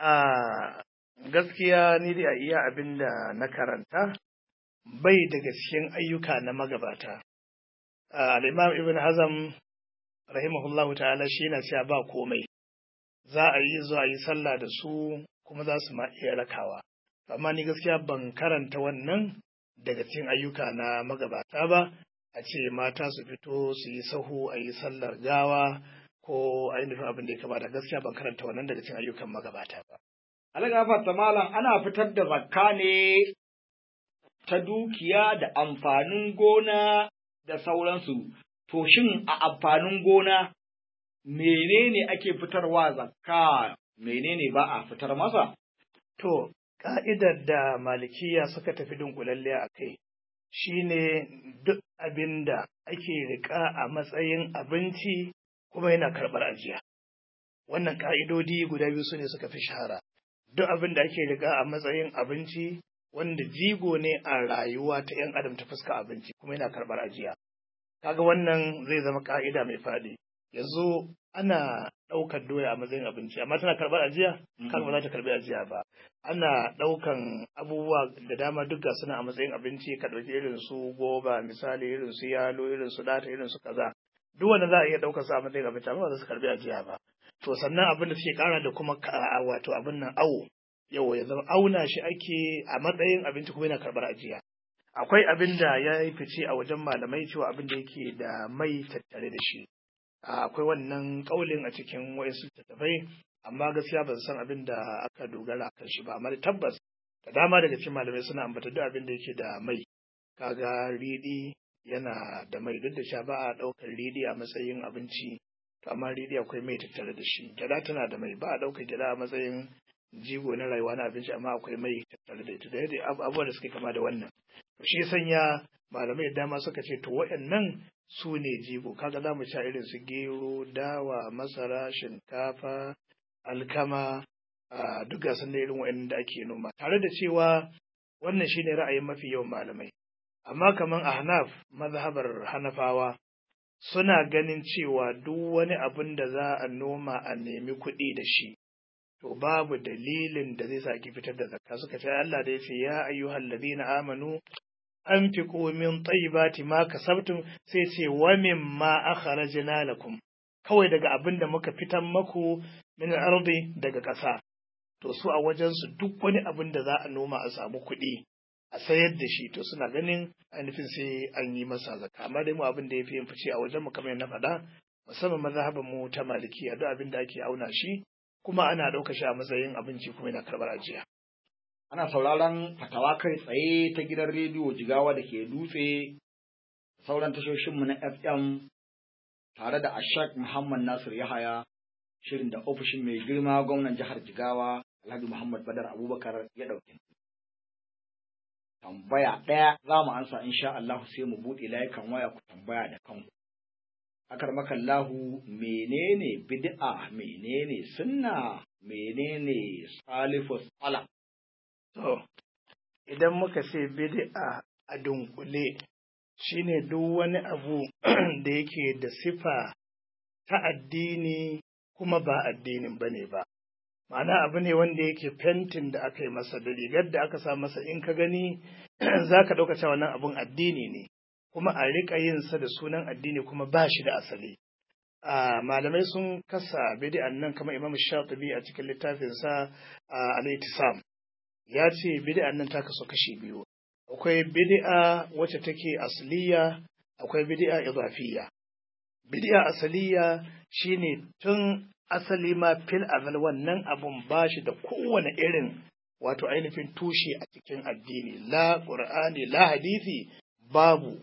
a gaskiya ni dai a iya abin da na karanta bai daga cikin ayyuka na magabata. Al'imam Ibn Hazam rahimahullahu ta'ala shi na cewa ba komai, za a yi zuwa yi sallah da su kuma za su ma iya rakawa. Amma ni gaskiya ban karanta wannan daga cikin ayyuka na magabata ba, a ce mata su fito su yi sahu a yi sallar gawa ko ainihin abin da ya kamata gaskiya ban karanta wannan daga cikin ayyukan magabata ba. Algafarta malam ana fitar da zakka ne ta dukiya da amfanin gona da sauransu. To shin a amfanin gona menene ake fitarwa zakka menene ba a fitar masa? To, ka'idar da malikiya suka tafi dunkulalle a kai shi ne duk abin da ake riƙa a matsayin abinci kuma yana karɓar ajiya. Wannan ƙa'idodi guda biyu su ne suka fi shahara. Duk abin da ake riƙa a matsayin abinci wanda jigo ne a rayuwa ta ‘yan adam ta fuska abinci kuma yana karɓar ajiya. Kaga wannan zai zama ƙa'ida mai faɗi. Yanzu ana ɗaukar doya a matsayin abinci, amma tana karɓar ajiya? Kaga ba za ta karɓi ajiya ba. Ana ɗaukan abubuwa da dama duk ga suna a matsayin abinci, ka ɗauki irin su goba, misali irin su yalo, irin su ɗata, irin su kaza. Duk wanda za a iya ɗaukar su a matsayin abinci, amma ba za su karɓi ajiya ba. To sannan abin da suke ƙara da kuma wato abin nan awo. Yau ya zama auna shi ake a matsayin abinci kuma yana karɓar ajiya. Akwai abin da ya yi fice a wajen malamai cewa abin da yake da mai tattare da shi. akwai wannan kaulin a cikin wayansu littattafai amma gaskiya ban san abin da aka dogara kan shi ba amma tabbas da dama daga cikin malamai suna ambata duk abin da yake da mai kaga riɗi yana da mai duk da sha ba a ɗaukar riɗi a matsayin abinci to amma riɗi akwai mai tattare da shi gyada tana da mai ba a ɗaukar gyada a matsayin jigo na rayuwa na abinci amma akwai mai tattare da ita da yadda abubuwan da suke kama da wannan to shi sanya malamai da dama suka ce to waɗannan su ne jigo kaga za mu sha irin su gero dawa masara shinkafa alkama a duk gasan da irin wa'annan da ake noma tare da cewa wannan shine ra'ayin mafi yawan malamai amma kaman ahnaf mazhabar hanafawa suna ganin cewa duk wani abin da za a noma a nemi kuɗi da shi to babu dalilin da zai sa ki fitar da zakka suka ce Allah da ya ce ya ayyuhal ladina amanu anfiqu min tayyibati ma kasabtum sai ce wa mimma akhrajna lakum kawai daga abin da muka fitan maku min ardi daga ƙasa to su a wajen su duk wani abin da za a noma a samu kuɗi a sayar da shi to suna ganin ainihin sai an yi masa zakka amma dai mu abin da ya fi yin fice a wajen mu kamar na faɗa musamman mazhaban mu ta malikiya duk abin da ake auna shi kuma ana ɗauka shi a matsayin abinci kuma yana karɓar ajiya. Ana sauraron fatawa kai tsaye ta gidan rediyo Jigawa da ke dutse sauran tashoshinmu na FM tare da Ashak Muhammad Nasir Yahaya shirin da ofishin mai girma gwamnan jihar Jigawa Alhaji Muhammad Badar Abubakar ya ɗauke. Tambaya ɗaya za mu ansa insha Allah sai mu buɗe layukan waya ku tambaya da kanku. akar makallahu menene bid'a menene sunna menene salifus sala to idan muka ce bid'a a dunkule shine duk wani abu da yake da sifa ta addini kuma ba addinin bane ba ma'ana abu ne wanda yake fentin da aka yi masa da rigar da aka sa masa in ka gani za ka ɗauka cewa wannan abun addini ne kuma a riƙa yin sa da sunan addini kuma ba shi da asali. Malamai sun kasa bid'an nan kamar Imam Shatibi a cikin littafinsa Al-Ittisam. Ya ce bid'an nan ta kasu kashi biyu. Akwai bid'a wacce take asliya, akwai bid'a idafiyya. Bid'a asaliya shine tun asali ma fil azal wannan abun ba shi da kowane irin wato ainihin tushe a cikin addini la qur'ani la hadisi babu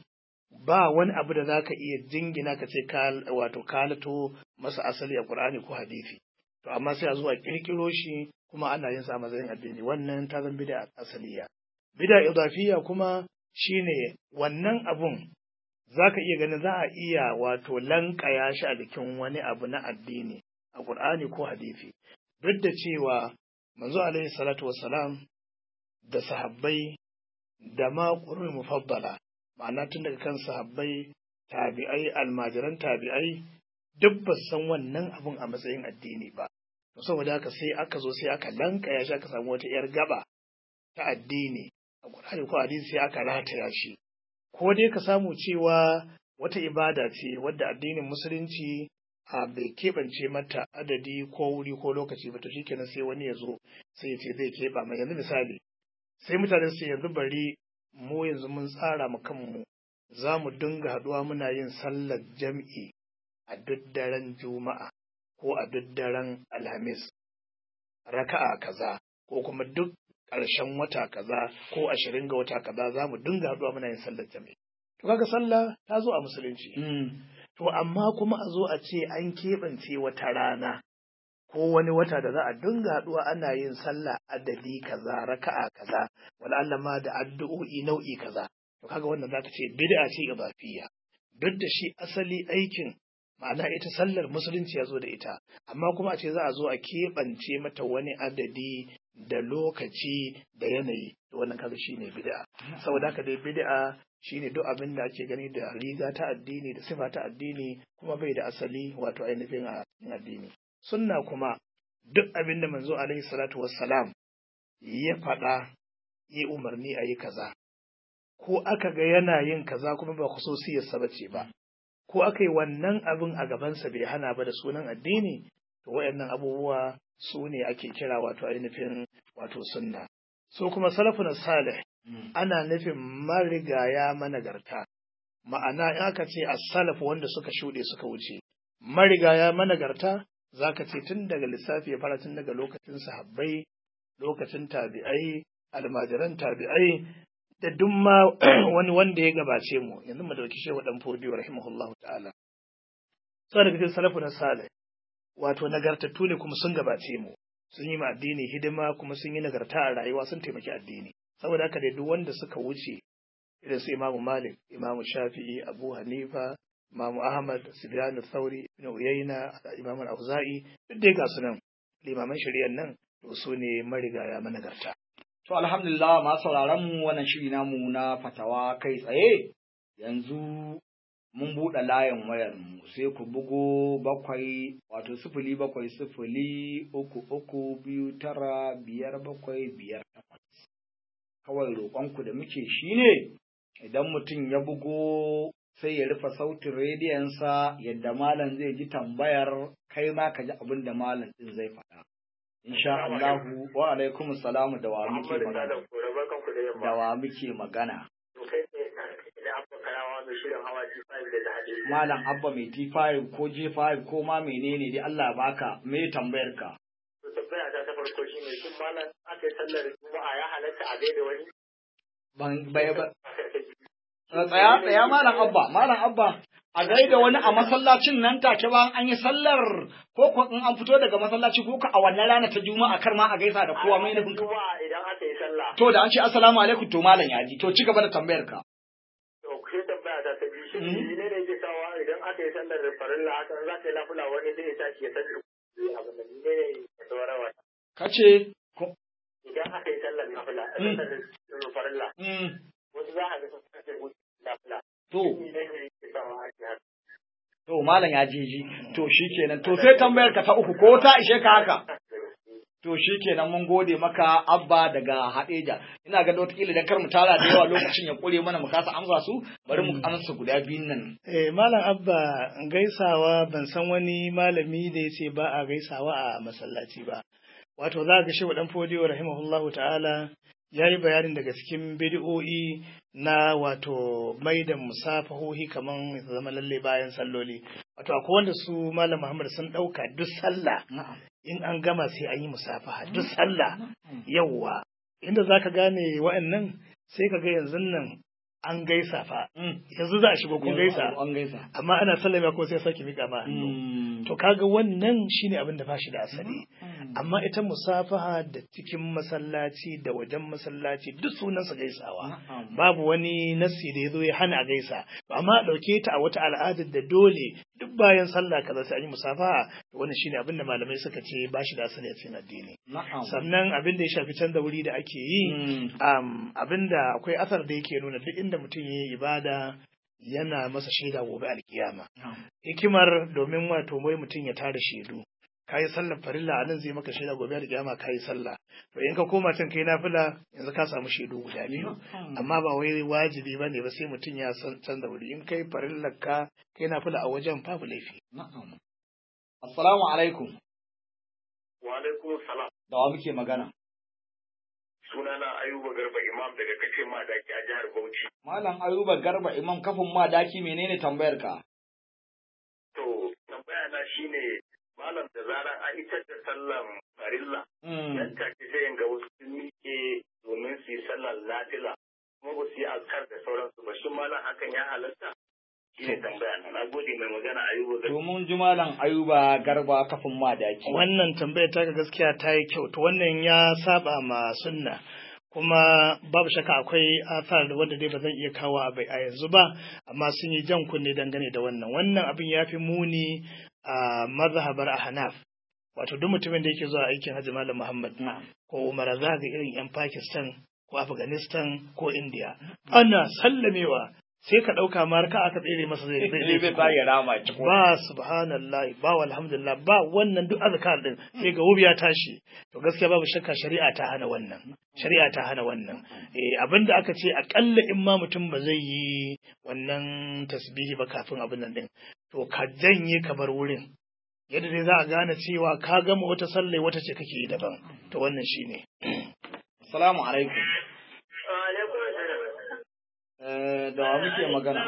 ba wani abu da zaka iya jingina ka ce wato kalato masa asali a Qur'ani ko hadisi to amma sai a zuwa kirkiro shi kuma ana yin sa a matsayin addini wannan ta zan bid'a asaliya bid'a idafiyya kuma shine wannan abun zaka iya ganin za a iya wato lankaya shi a jikin wani abu na addini a Qur'ani ko hadisi duk da cewa manzo alaihi salatu wassalam da sahabbai da ma qur'ani mufaddala ma'ana tun daga kan sahabbai tabi'ai almajiran tabi'ai duk ba san wannan abun a matsayin addini ba saboda haka sai aka zo sai aka lankaya shi aka samu wata yar gaba ta addini a Qur'ani ko hadisi sai aka rataya shi ko dai ka samu cewa wata ibada ce wadda addinin musulunci a bai keɓance mata adadi ko wuri ko lokaci ba to shikenan sai wani ya zo sai ya ce zai keɓa mai yanzu misali sai mutane su yanzu bari mu yanzu mun tsara mu kanmu za mu dinga haɗuwa muna yin sallar jam'i a duk daren juma'a ko a duk daren alhamis raka'a kaza ko kuma duk ƙarshen wata kaza ko ashirin ga wata kaza za mu dinga haɗuwa muna yin sallar jam'i to kaga sallah ta zo a musulunci to amma kuma a zo a ce an keɓance wata rana ko wani wata da za a dinga haɗuwa ana yin sallah adadi kaza raka'a kaza wala Allah ma da addu'o'i nau'i kaza to kaga wannan zaka ce bid'a ce idafiyya duk da shi asali aikin ma'ana ita sallar musulunci ya zo da ita amma kuma a ce za a zo a keɓance mata wani adadi da lokaci da yanayi to wannan kaga shine bid'a saboda haka dai bid'a shine duk abin da ake gani da riga ta addini da sifa ta addini kuma bai da asali wato ainihin a addini sunna kuma duk abin da manzo alaihi salatu wassalam ya faɗa yi umarni a yi kaza ko aka ga yana yin kaza kuma ba khususiyarsa ba ce ba ko aka yi wannan abin a gabansa bai hana ba da sunan addini to wayannan abubuwa su ne ake kira wato ainihin wato sunna so kuma salafun salih ana nufin marigaya managarta ma'ana in aka ce as-salaf wanda suka shuɗe suka wuce marigaya managarta zaka ce tun daga lissafi ya fara tun daga lokacin sahabbai lokacin tabi'ai almajiran tabi'ai da duk ma wani wanda ya gabace mu yanzu mu dauki shehu dan fodiyo rahimahullahu ta'ala sai daga cikin salafu na salih wato nagartattu ne kuma sun gabace mu sun yi ma addini hidima kuma sun yi nagarta a rayuwa sun taimaki addini saboda haka dai duk wanda suka wuce irin su imamu malik imamu shafi'i abu hanifa Imam Ahmad Sufyan Thauri Ibn Uyayna Imam Al-Auza'i duk dai ga su nan limaman shari'ar nan to su ne marigaya managarta To alhamdulillah ma sauraron mu wannan shiri namu na fatawa kai tsaye yanzu mun buɗe layin wayar mu sai ku bugo bakwai wato sifili bakwai sifili uku uku biyu tara biyar bakwai biyar takwas. Kawai roƙonku da muke shi ne idan mutum ya bugo sai ya rufe sautin rediyonsa yadda malam zai ji tambayar kai ma ka ji abin da malam ɗin zai faɗa. Insha Allahu wa alaikum salamu da wa muke magana. Da wa muke magana. Malam Abba mai T5 ko J5 ko ma menene dai Allah baka me tambayar ka. tambaya ta ta farko shine shin malam aka yi sallar juma'a ya halatta a gaida wani Ban bai ba. Tsaya tsaya malam Abba malam Abba a gaida wani a masallacin nan take ba an yi sallar ko ko in an fito daga masallaci ko ka a wannan rana ta juma'a kar ma a gaisa da kowa mai nufin ka. juma'a idan aka yi sallah To da an ce assalamu alaikum to malam ya ji to ci gaba da tambayar ka. to sai tambaya ta ta biyu shin Mhm. ne ne yake sawa idan aka yi sallar farilla haka za ta yi lafula wani zai tashi ya sallar abin da ne ne ya tsawara wata Kace ko idan aka yi sallar nafila Mm. sallar farilla mm, wasu za a ga sun kasance wuce lafula to ne ne yake sawa ake haka to malam ya ji ji to shikenan to sai tambayar ka ta uku ko ta ishe ka haka. To shi kenan mun gode maka Abba daga Hadeja. Ina ga wataƙila da kar mu tara da yawa lokacin ya ƙure mana mu kasa amsa su, bari mu amsa guda biyun nan. eh malam abba gaisawa ban san wani malami da ya ce ba a gaisawa a masallaci ba wato za ga shehu dan fodiyo rahimahullahu ta'ala ya yi bayanin daga cikin bidi'o'i na wato mai da musafahohi kaman ya zama lalle bayan salloli wato akwai wanda su malam muhammad sun ɗauka duk sallah Na'am. in an gama sai an yi musafaha duk sallah yawwa inda za ka gane wa'annan sai ka ga yanzu nan an gaisa fa Mm. yanzu za a shigo kun gaisa An gaisa. amma ana sallama ko sai sake mika ma hannu Mm. to kaga wannan shine abin da bashi da asali Mm. amma ita musafaha da cikin masallaci da wajen masallaci duk sunan su gaisawa Na'am. babu wani nassi da ya zo ya hana a gaisa amma a ɗauke ta a wata al'adar da dole duk bayan sallah kaza sai an yi musafaha to wannan shine abin da malamai suka ce bashi da asali a cikin addini Na'am. sannan abin da ya shafi canza wuri da ake yi Mm. um, abinda akwai asar da yake nuna duk inda mutum ya yi ibada yana masa shaida gobe alkiyama Na'am. hikimar domin wato wai mutum ya tara shaidu kayi sallar farilla a nan zai maka shaida gobe alkiyama kayi sallah to in ka koma can kai nafila yanzu ka samu shaidu guda biyu amma ba wai wajibi ba ne ba sai mutum ya san canza wuri in kai farillar ka kai nafila a wajen babu laifi Na'am. Assalamu alaikum. wa alaikum salam Da wa muke magana? sunana ayuba garba imam daga kace madaki a jihar bauchi Malam Ayuba Garba Imam kafin ma daki menene tambayar ka? to tambaya na shine malam da zaran an itar da sallan farilla Mm. nan take sai in ga wasu sun miƙe domin su yi sallar nafila kuma ba su yi azkar da sauransu ba shin malam hakan ya halatta shi ne tambaya na na gode mai magana ayuba garba To mun ji Malam Ayuba Garba kafin ma daki. wannan tambayar ta gaskiya ta yi kyau to wannan ya saba ma sunna kuma babu shakka akwai athar wanda dai ba zan iya kawo a bai a yanzu ba amma sun yi jan kunne dangane da wannan wannan abin ya fi muni a mazhabar ahnaf wato duk mutumin da yake zuwa aikin hajji malam muhammad Na'am. ko umara za ga irin yan pakistan ko afghanistan ko india ana sallamewa sai ka ɗauka ma ka aka tsere masa zai Zai bai sa ya rama ci ko. ba subhanallah ba walhamdulillah ba wannan duk azkar din sai ga wuya tashi to gaskiya babu shakka shari'a ta hana wannan shari'a ta hana wannan eh abinda aka ce akalla in ma mutum ba zai yi wannan tasbihi ba kafin abin nan din to ka janye ka bar wurin yadda dai za a gane cewa ka gama wata sallai wata ce kake yi daban to wannan shine Assalamu alaikum. alaikum salam Eh, da wa muke magana?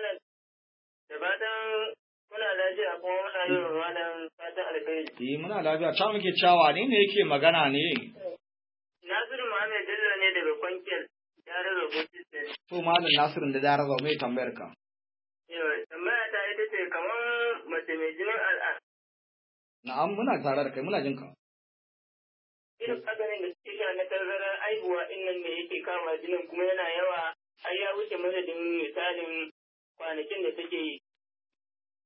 da fatan muna lafiya kuma muna yi wa malam fatan alkhairi Eh, muna lafiya. Ta muke cewa ne ne yake magana ne? nasiru muhammad bello ne daga kwankiyar jihar rubutu To Malam Nasirin da Daraza mai tambayar ka. tambaya ta ita ce kamar mace mai jinin al'ada Na'am muna tare da kai muna jin ka. irin maganin da suke sha na tazarar aihuwa in nan ne yake kama jinin kuma yana yawa har ya wuce madadin misalin kwanakin da take yi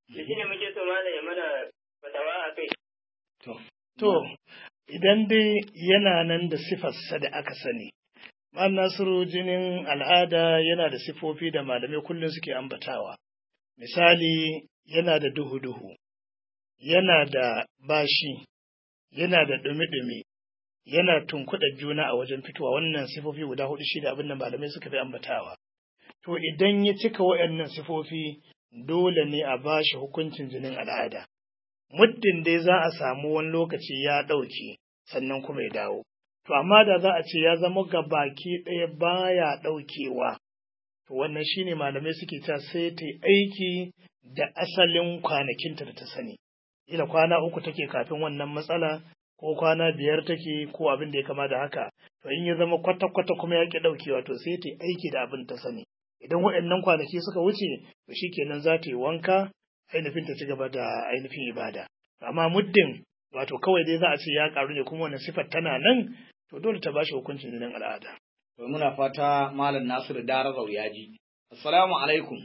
Da shi ne muke so malam ya mana fatawa a kai. To, idan dai yana nan da sifarsa da aka sani, Ma'am Nasiru jinin al'ada yana da sifofi da malamai kullum suke ambatawa. Misali, yana da duhu-duhu, yana da bashi, yana da ɗumi-ɗumi, yana tunkuɗa juna a wajen fitowa wannan sifofi guda hudu shi da abin da malamai suka fi ambatawa. To, idan ya cika waɗannan sifofi, dole ne a bashi hukuncin jinin al'ada. muddin dai za a samu wani lokaci ya ɗauke sannan kuma ya dawo. To amma da za a ce ya zama ga baki ɗaya baya ɗaukewa, to wannan shine malamai suke ta sai ta aiki da asalin kwanakinta da ta sani. Ila kwana uku take kafin wannan matsala ko kwana biyar take ko abin da ya kama da haka. To in ya zama kwata-kwata kuma ya ƙi ɗaukewa to sai ta aiki da abin ta sani. Idan waɗannan kwanaki suka wuce, to shikenan za ta yi wanka ainihin ta ci gaba da ainihin ibada. Amma muddin wato kawai dai za a ce ya karu ne kuma wannan sifar tana nan to dole ta bashi hukuncin jinin al'ada. To muna fata Malam Nasiru Darazau ya ji. Assalamu alaikum.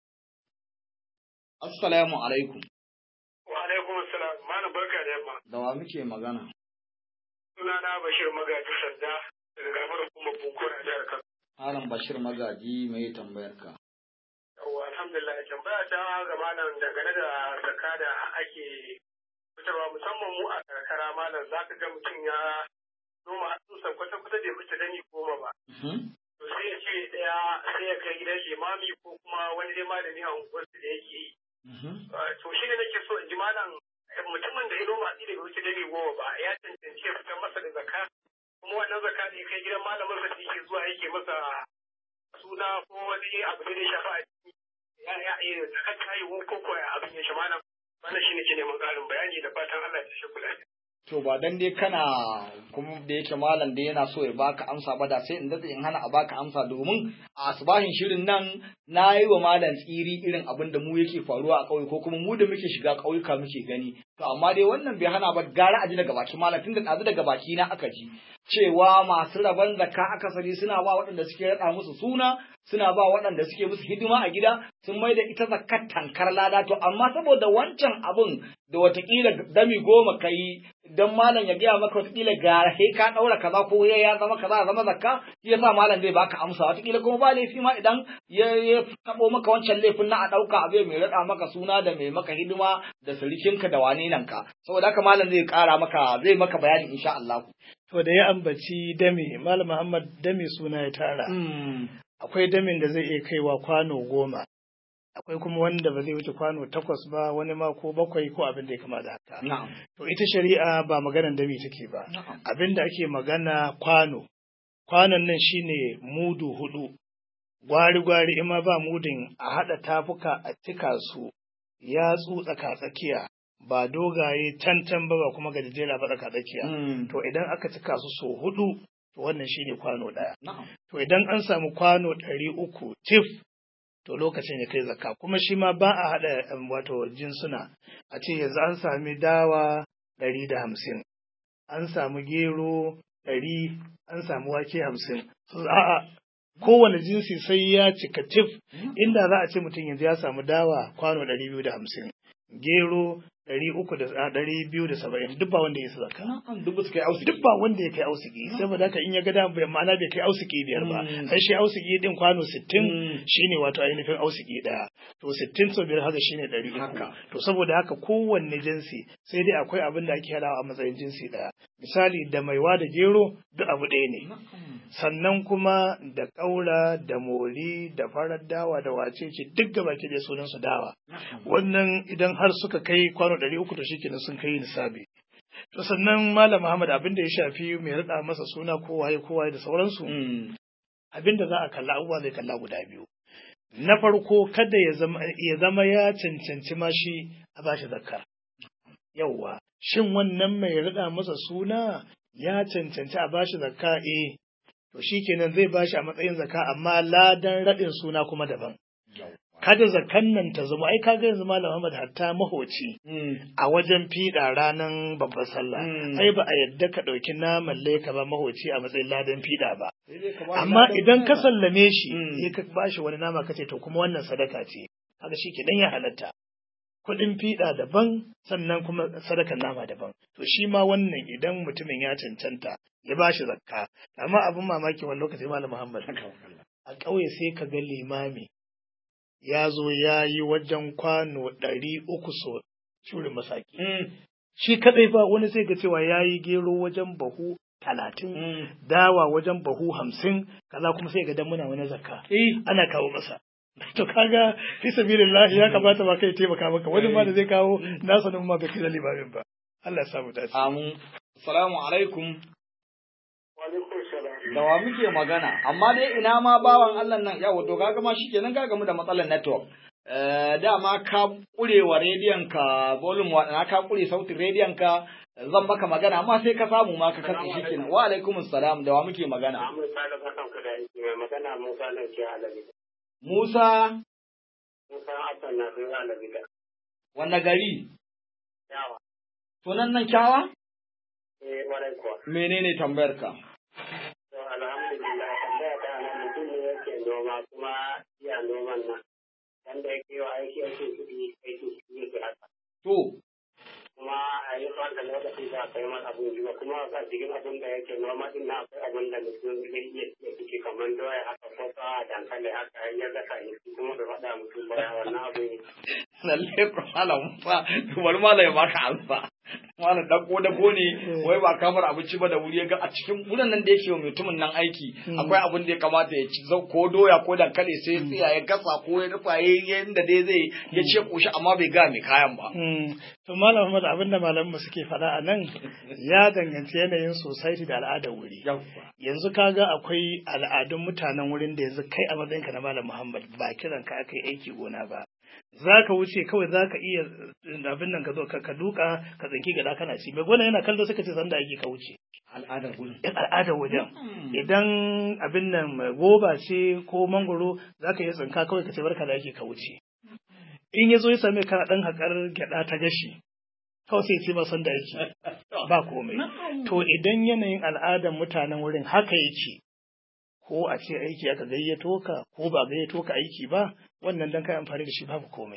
Assalamu alaikum. Wa alaikum assalam. Malam barka da yamma. Da wa muke magana? Sunana Bashir Magaji Sanda daga kamar hukumar Bunkura a jihar Kano. Malam Bashir Magaji mai tambayar ka. Yawwa alhamdulillah tambaya ta ga malam dangane da zakka da ake fitarwa musamman mu a karkara malam za ka ga mutum ya noma hatsinsa kwata-kwata bai fice dani goma ba. To sai ya ce ɗaya sai ya kai gidan limami ko kuma wani dai malami a unguwarsu da yake yi. To shi ne nake so in ji malam mutumin da ya noma hatsi da bai wuce dani goma ba ya cancanci ya fitar masa da zakka kuma wannan zakka da ya kai gidan malamin sa da yake zuwa yake masa suna ko wani abu da ya shafa a ciki ya ya iya zakar kayi ko ko ya abin ya shi malam wannan shine ke neman ƙarin bayani da fatan Allah ya shi kula To ba dan dai kana kuma da yake malam da yana so ya baka amsa ba da sai in daɗe in hana a baka amsa domin a asbahin shirin nan na yi wa malam tsiri irin abin da mu yake faruwa a ƙauye ko kuma mu da muke shiga ƙauyuka muke gani to amma dai wannan bai hana ba gara a ji daga baki malam tunda ɗazu daga baki na aka ji cewa masu rabon zakka akasari suna ba waɗanda suke raɗa musu suna suna ba waɗanda suke musu hidima a gida sun mai da ita zakkar tankar lada to amma saboda wancan abun da watakila dami goma ka yi don malam ya gaya maka watakila ga he ka ɗaura kaza ko ya zama kaza zama zakka shi yasa malam zai baka amsa watakila kuma ba laifi ma idan ya ya taɓo maka wancan laifin na a ɗauka abu mai raɗa maka suna da mai maka hidima da surikinka da wane nan ka saboda haka malam zai ƙara maka zai maka bayani insha Allah. To da ya ambaci dame, Malam Muhammad dame suna ya tara. Akwai damin da zai iya kaiwa kwano goma, akwai kuma wanda ba zai wuce kwano takwas ba wani ma ko bakwai ko abin da ya kama da haka. Na'am. To ita shari'a ba maganan dami take ba. Na'am. Abin da ake magana kwano. Kwanon nan shine mudu hudu. Gwari-gwari in ma ba mudin a haɗa tafuka a cika su yatsu tsaka-tsakiya ba dogaye tantan ba ba kuma gajejera ba tsaka-tsakiya. Mm. To idan aka cika su so hudu, to wannan shine kwano ɗaya. Na'am. To idan an samu kwano ɗari uku tif, to lokacin ya kai zakka. Kuma shi ma ba a haɗa um, wato jinsuna. A ce yanzu an sami dawa ɗari da hamsin, an samu gero ɗari, an samu wake hamsin. So, a'a, kowane jinsi sai ya cika tif, inda za a ce mutum yanzu ya samu dawa kwano ɗari biyu da hamsin, gero ɗari uku da a, ɗari biyu da saba'in, duk ba wanda ya isa zakka. Na'am. Duk suka yi ausi. duk ba wanda ya kai ausiki saboda haka in ya ga da bai ma'ana bai kai ausiki biyar ba Mm. sai shi ausiki din kwano sittin Mm. shine wato ainihin ausiki daya to sittin sau biyar haka shine ɗari uku Haka. to saboda haka kowanne jinsi sai dai akwai abin da ake hadawa a matsayin jinsi daya misali da maiwa da gero duk abu ɗaya ne Na'am. sannan kuma da ƙaura da mori da farar dawa da wacece duk gaba ke da sunan su dawa wannan idan har suka kai kwano ɗari uku to shikenan sun kai nisabi to sannan malam Muhammad abin da ya shafi mai rada masa suna ko waye ko waye da sauransu Mm. abin da za a kalla abubuwa zai kalla guda biyu na farko kada ya zama ya zama ya cancanci ma shi a bashi zakka yauwa shin wannan mai rada masa suna ya cancanci a bashi zakka eh to shikenan zai bashi a matsayin zakka amma ladan radin suna kuma daban kada zakan nan ta zama ai kaga yanzu malam Muhammad hatta mahoci Mm. a wajen fiɗa ranar babbar sallah Mm. ai ba a yadda ka ɗauki naman laika ba mahoci a matsayin ladan fiɗa ba Sai dai ka ba shi amma ladan idan ka sadaka. sallame shi Mm. sai ka bashi wani nama ka ce to kuma wannan sadaka ce haka shi ke dan ya halatta kuɗin fiɗa daban sannan kuma sadakan nama daban to shi ma wannan idan mutumin ya cancanta ya ba shi zakka amma abin mamaki wani lokaci malam muhammad a ƙauye sai ka ga limami ya zo ya yi wajen kwano ɗari uku so shurin masaki shi kadai ba wani sai ga cewa ya yi gero wajen bahu talatin dawa wajen bahu hamsin kaza kuma sai ga dan muna wani zakka ana kawo masa to kaga fi sabilillah ya kamata ba kai taimaka maka wani ma da zai kawo nasa nan ma bai kai limamin ba Allah ya samu dace amin assalamu alaikum Wa alaikum salam. da wa muke magana amma dai ina ma bawan Allah nan yawa to kaga ma shikenan ka gamu da matsalar network Eh, dama ka kurewa rediyon ka volume wa na ka kure sautin rediyon ka zan maka magana amma sai ka samu ma ka katse shi kenan wa alaikum assalam da wa muke magana Ahmad Sale barkan ka da aiki mai magana Musa nan ke Alabi. Musa Musa Hassan na sun Alabi da. wanne gari Yawa. sunan nan kyawa Eh warai kuwa. menene tambayar ka To alhamdulillah tambaya ta nan mutum ne yake noma kuma iya noman nan. Wanda yake wa aiki ake kuɗi aiki kuɗi yake haka. to Kuma a yi fanta lokaci da kai masa abin jiwa kuma a cikin abin da yake noma din na akwai abin da mutum zai iya iya ciki kamar doya haka ko ta dankali haka ya gasa ne kuma bai faɗa mutum ba wannan abin lalle ko malam fa bari malam ya baka alfa malam dan ko dabo ne wai ba kamar abinci ba da wuri ya ga a cikin wurin nan da yake wa mutumin nan aiki akwai abin da ya kamata ya ci zau ko doya ko dankali sai ya tsaya ya gasa ko ya rufa yayin da dai zai ya ce koshi amma bai ga mai kayan ba Mm. To Malam Ahmad abinda malamanmu suke faɗa a nan ya danganci yanayin society da al'adar wuri. Yanzu kaga akwai al'adun mutanen wurin da yanzu kai a matsayinka na Malam Muhammad ba kiran ka aka yi aiki gona ba. Za ka wuce kawai za ka iya abin nan ka zo ka ka duka ka tsinki gada kana ci. Mai gona yana kallo suka ce sanda ake ka wuce. al'adar gurin Yan al'adar wajen. Idan abin nan mai goba ce ko mangoro za ka iya tsinka kawai ka ce barka da ake ka wuce. in ya zo ya same kana ɗan haƙar gyaɗa ta gashi kawai sai ce ba san da yake ba komai to idan yanayin al'adar mutanen wurin haka yake ko a ce aiki aka gayyato ka ko ba gayyato ka aiki ba wannan dan kai amfani da shi babu komai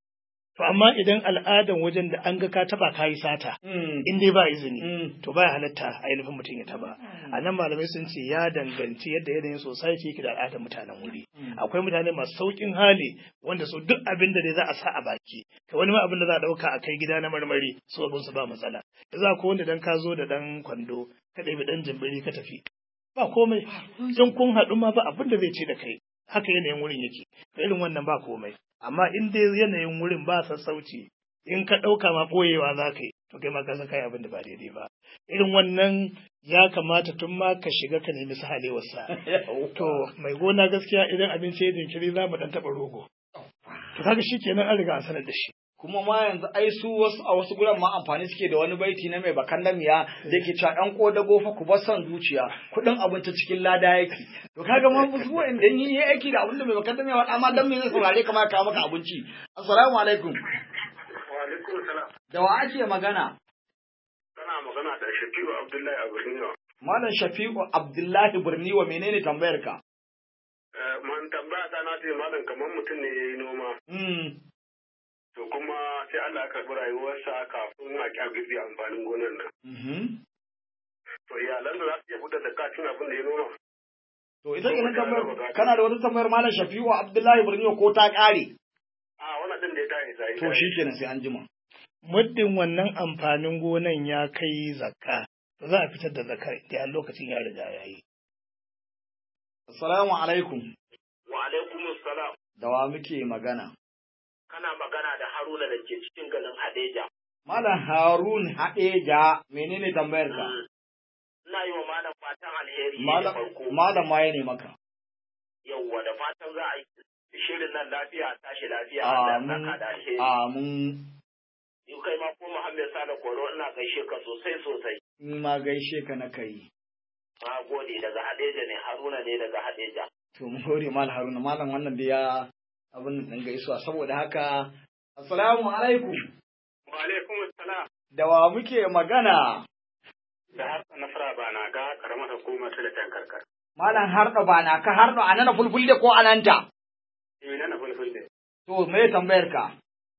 to amma idan al'adan wajen da an ga ka taba kayi sata in dai ba izini to baya halatta ainihin mutum ya taba a nan malamai sun ce ya danganci yadda yanayin society yake da al'adar mutanen wuri akwai mutane masu saukin hali wanda su duk abin da dai za a sa a baki ka wani ma abin da za a dauka a kai gida na marmari su abin su ba matsala da za ko wanda dan ka zo da dan kwando ka ɗebi dan jimbiri ka tafi ba komai in kun haɗu ma ba abin da zai ce da kai haka yanayin wurin yake irin wannan ba komai amma in dai yanayin wurin ba sassauci in ka ɗauka ma ɓoyewa za ka yi to kai ma ka san kai abin da ba daidai ba irin wannan ya kamata tun ma ka shiga ka nemi sahalewarsa to mai gona gaskiya idan abinci ya jinkiri za mu ɗan taɓa rogo to kaga shi kenan an riga an sanar da shi kuma ma yanzu ai su wasu a wasu guran ma amfani suke da wani baiti na mai bakan damiya da ke cewa ɗan kodago fa ku bar son zuciya kuɗin abinci cikin lada yake to kaga ma musu wa'anda ni yi aiki da abin da mai bakan damiya faɗa ma dan me zai saurare kamar kawo maka abinci assalamu alaikum Wa alaikum salam. da wa ake magana Kana magana da Shafi'u Abdullahi a Birniwa. malam shafi'u abdullahi birniwa menene tambayar ka Man tambaya ta na ce malam kamar mutum ne ya yi noma. mm. To kuma sai Allah ya karɓi rayuwarsa kafin a ƙyar girbi amfanin gonar nan. mhm. To iyalan da za su iya fitar da kacin abin da ya noma. to ita kenan tambayar kana da wata tambayar malam shafi'u abdullahi birniwa ko ta ƙare A wannan ɗin da ya tayi zai. to shikenan sai an jima muddin wannan amfanin gonan ya kai zakka to za a fitar da zakka da lokacin ya riga ya yi assalamu alaikum Wa alaikum salam. da wa muke magana Kana magana da Haruna da ke cikin garin Hadeja. Malam Harun Haɗeja menene tambayar ka? Ina yi wa malam fatan alheri ne da Malam farko. Malam ma ya ne maka. Yawwa da fatan za a yi shirin nan lafiya a tashi lafiya Allah ya Amin. saka da alheri. Amin. Ni kai ma ko Muhammad Sale Koro ina gaishe ka sosai sosai. Ni ma gaishe ka na kai. Na gode daga Hadeja ne Haruna ne daga Hadeja. To mun gode Malam Haruna Malam wannan da ya abin nan gaisuwa saboda haka Assalamu alaikum. Wa alaikum salam. Da wa muke magana? Da harsa nasara ba na ga karamar hukumar ta da tankarkar. Malam harɗo ba na ka harɗo a nana fulfulde ko ananta? Eh na na fulfulde. To me tambayar ka?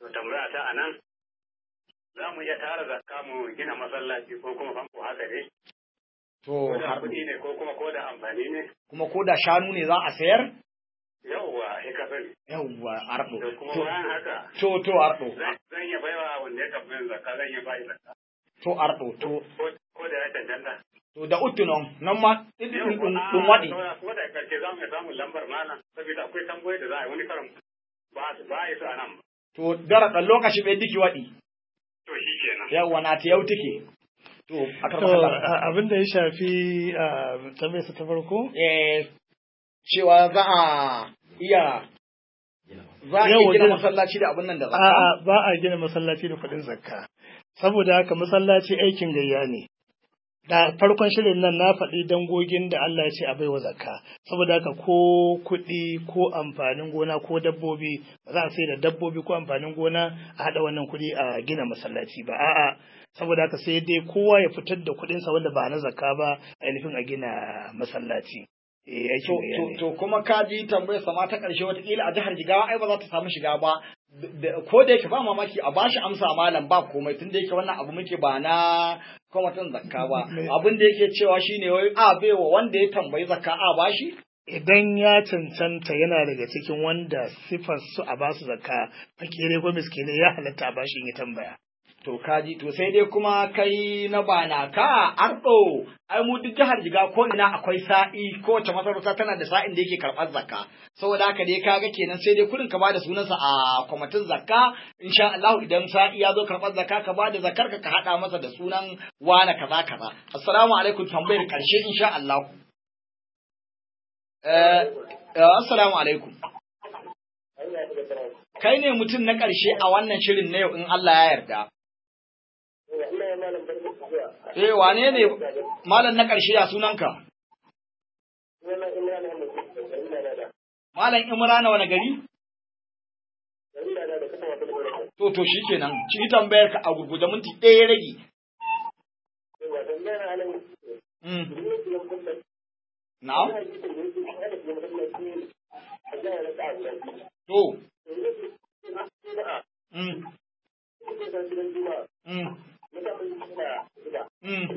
To tambaya ta anan za mu iya tara zakka mu gina masallaci ko kuma famfo haka ne? To Ko da har kuɗi ne ko kuma ko da amfani ne? kuma ko da shanu ne za a sayar? Yawwa, ya ka sani. Yawwa arɗo. To kuma To bayan haka to to arɗo. zan zan iya baiwa wanda ya tafi zakka zan iya bai zakka. To arɗo to Ko ko da ya cancanta. to da uttu non nan ma ɗin Yau, ɗin a- ɗin waɗi. Ko da karshe za mu iya samun lambar malam saboda akwai tambayoyi da za a yi wani karan ba su ba a yi su a nan ba. To dara ɗan lokaci bai diki waɗi. To shi kenan. Yawwa na ta yau take. To a To karɓar Allah. a- abin da ya shafi a tambayarsa ta farko Eh, cewa za a iya za a iya Yawwa, gina gina- masallaci da abin nan da zakka. A'a ba a gina masallaci da kuɗin zakka. Saboda haka masallaci aikin gayya ne. Da farkon shirin nan na faɗi dangogin da Allah ya ce a baiwa zakka. Saboda haka ko kuɗi ko amfanin gona ko dabbobi ba za a sai da dabbobi ko amfanin gona a haɗa wannan kuɗi a gina masallaci ba. A'a saboda haka sai dai kowa ya fitar da kuɗinsa wanda ba na zakka ba ainihin a gina masallaci. Eh To, aikin gayya to, ne. to kuma ka ji tambayar sama ta ƙarshe watakila a jihar Jigawa ai ba za ta samu shiga ba. Da- da- Ko da yake ba mamaki a bashi amsa malam ba komai tun da yake wannan abu muke ba na kwamitin zakka ba. Me- Abin da yake cewa shine wai a baiwa wanda ya tambayi zakka a bashi? idan ya cancanta yana daga cikin wanda sifar su a basu zakka fakire ko miskine ya halatta a bashi in ya tambaya To kaji to sai dai kuma kai na bana ka ardo ai mu duk jihar Jiga ko ina akwai sa'i ko wace masarauta tana da sa'in da yake karɓar zakka saboda haka dai kaga kenan sai dai kurin ka bada sunansa a kwamitin zakka insha Allah idan sa'i ya zo karɓar zakka ka bada zakkar ka ka hada masa da sunan wani kaza kaza assalamu alaikum tambayar karshe insha Allah eh eh, assalamu alaikum kai ne mutum na karshe a wannan shirin na yau in Allah ya yarda Eh wane ne malam na ƙarshe ya sunanka? Malam Imrana wani gari? To to shikenan, ci tambayar ka a gurguje minti ɗaya ya rage. Mm. Na'am? To. Mm. Mm. Mm.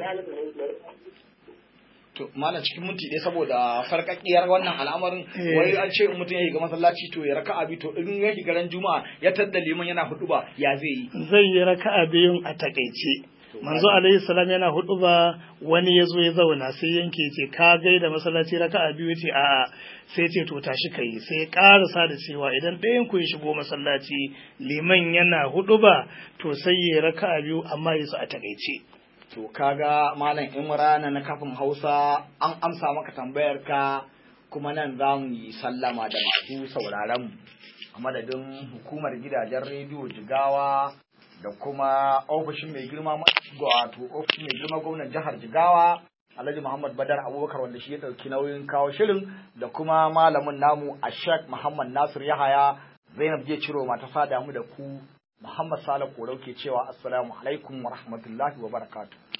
To, malam cikin minti ɗaya saboda farkakkiyar wannan al'amarin Eh. wai an ce in mutum ya shiga masallaci to ya raka abi to in ya shiga ran juma'a ya tadda liman yana hudu ba ya zai yi. zai yi raka'a biyun a takaice manzo alaihi salam yana hudu ba wani ya zo ya zauna sai yanke ya ce ka gaida masallaci raka'a biyu ce a'a sai ce to tashi kai sai ya karasa da cewa idan ɗayan ku ya shigo masallaci liman yana hudu ba to sai ya raka'a biyu amma ya su a takaice To kaga malam Imrana na kafin Hausa an amsa maka tambayar ka kuma nan za mu yi sallama da masu sauraron mu a madadin hukumar gidajen rediyo Jigawa da kuma ofishin mai girma ma- wato ofishin mai girma gwamnan jihar Jigawa Alhaji Muhammad Badar Abubakar wanda shi ya ɗauki nauyin kawo shirin da kuma malamin namu a Sheikh Muhammad Nasir Yahaya Zainab je ciro mata sada mu da ku Muhammad Sale Korau ke cewa assalamu alaikum wa rahmatullahi wa barakatuh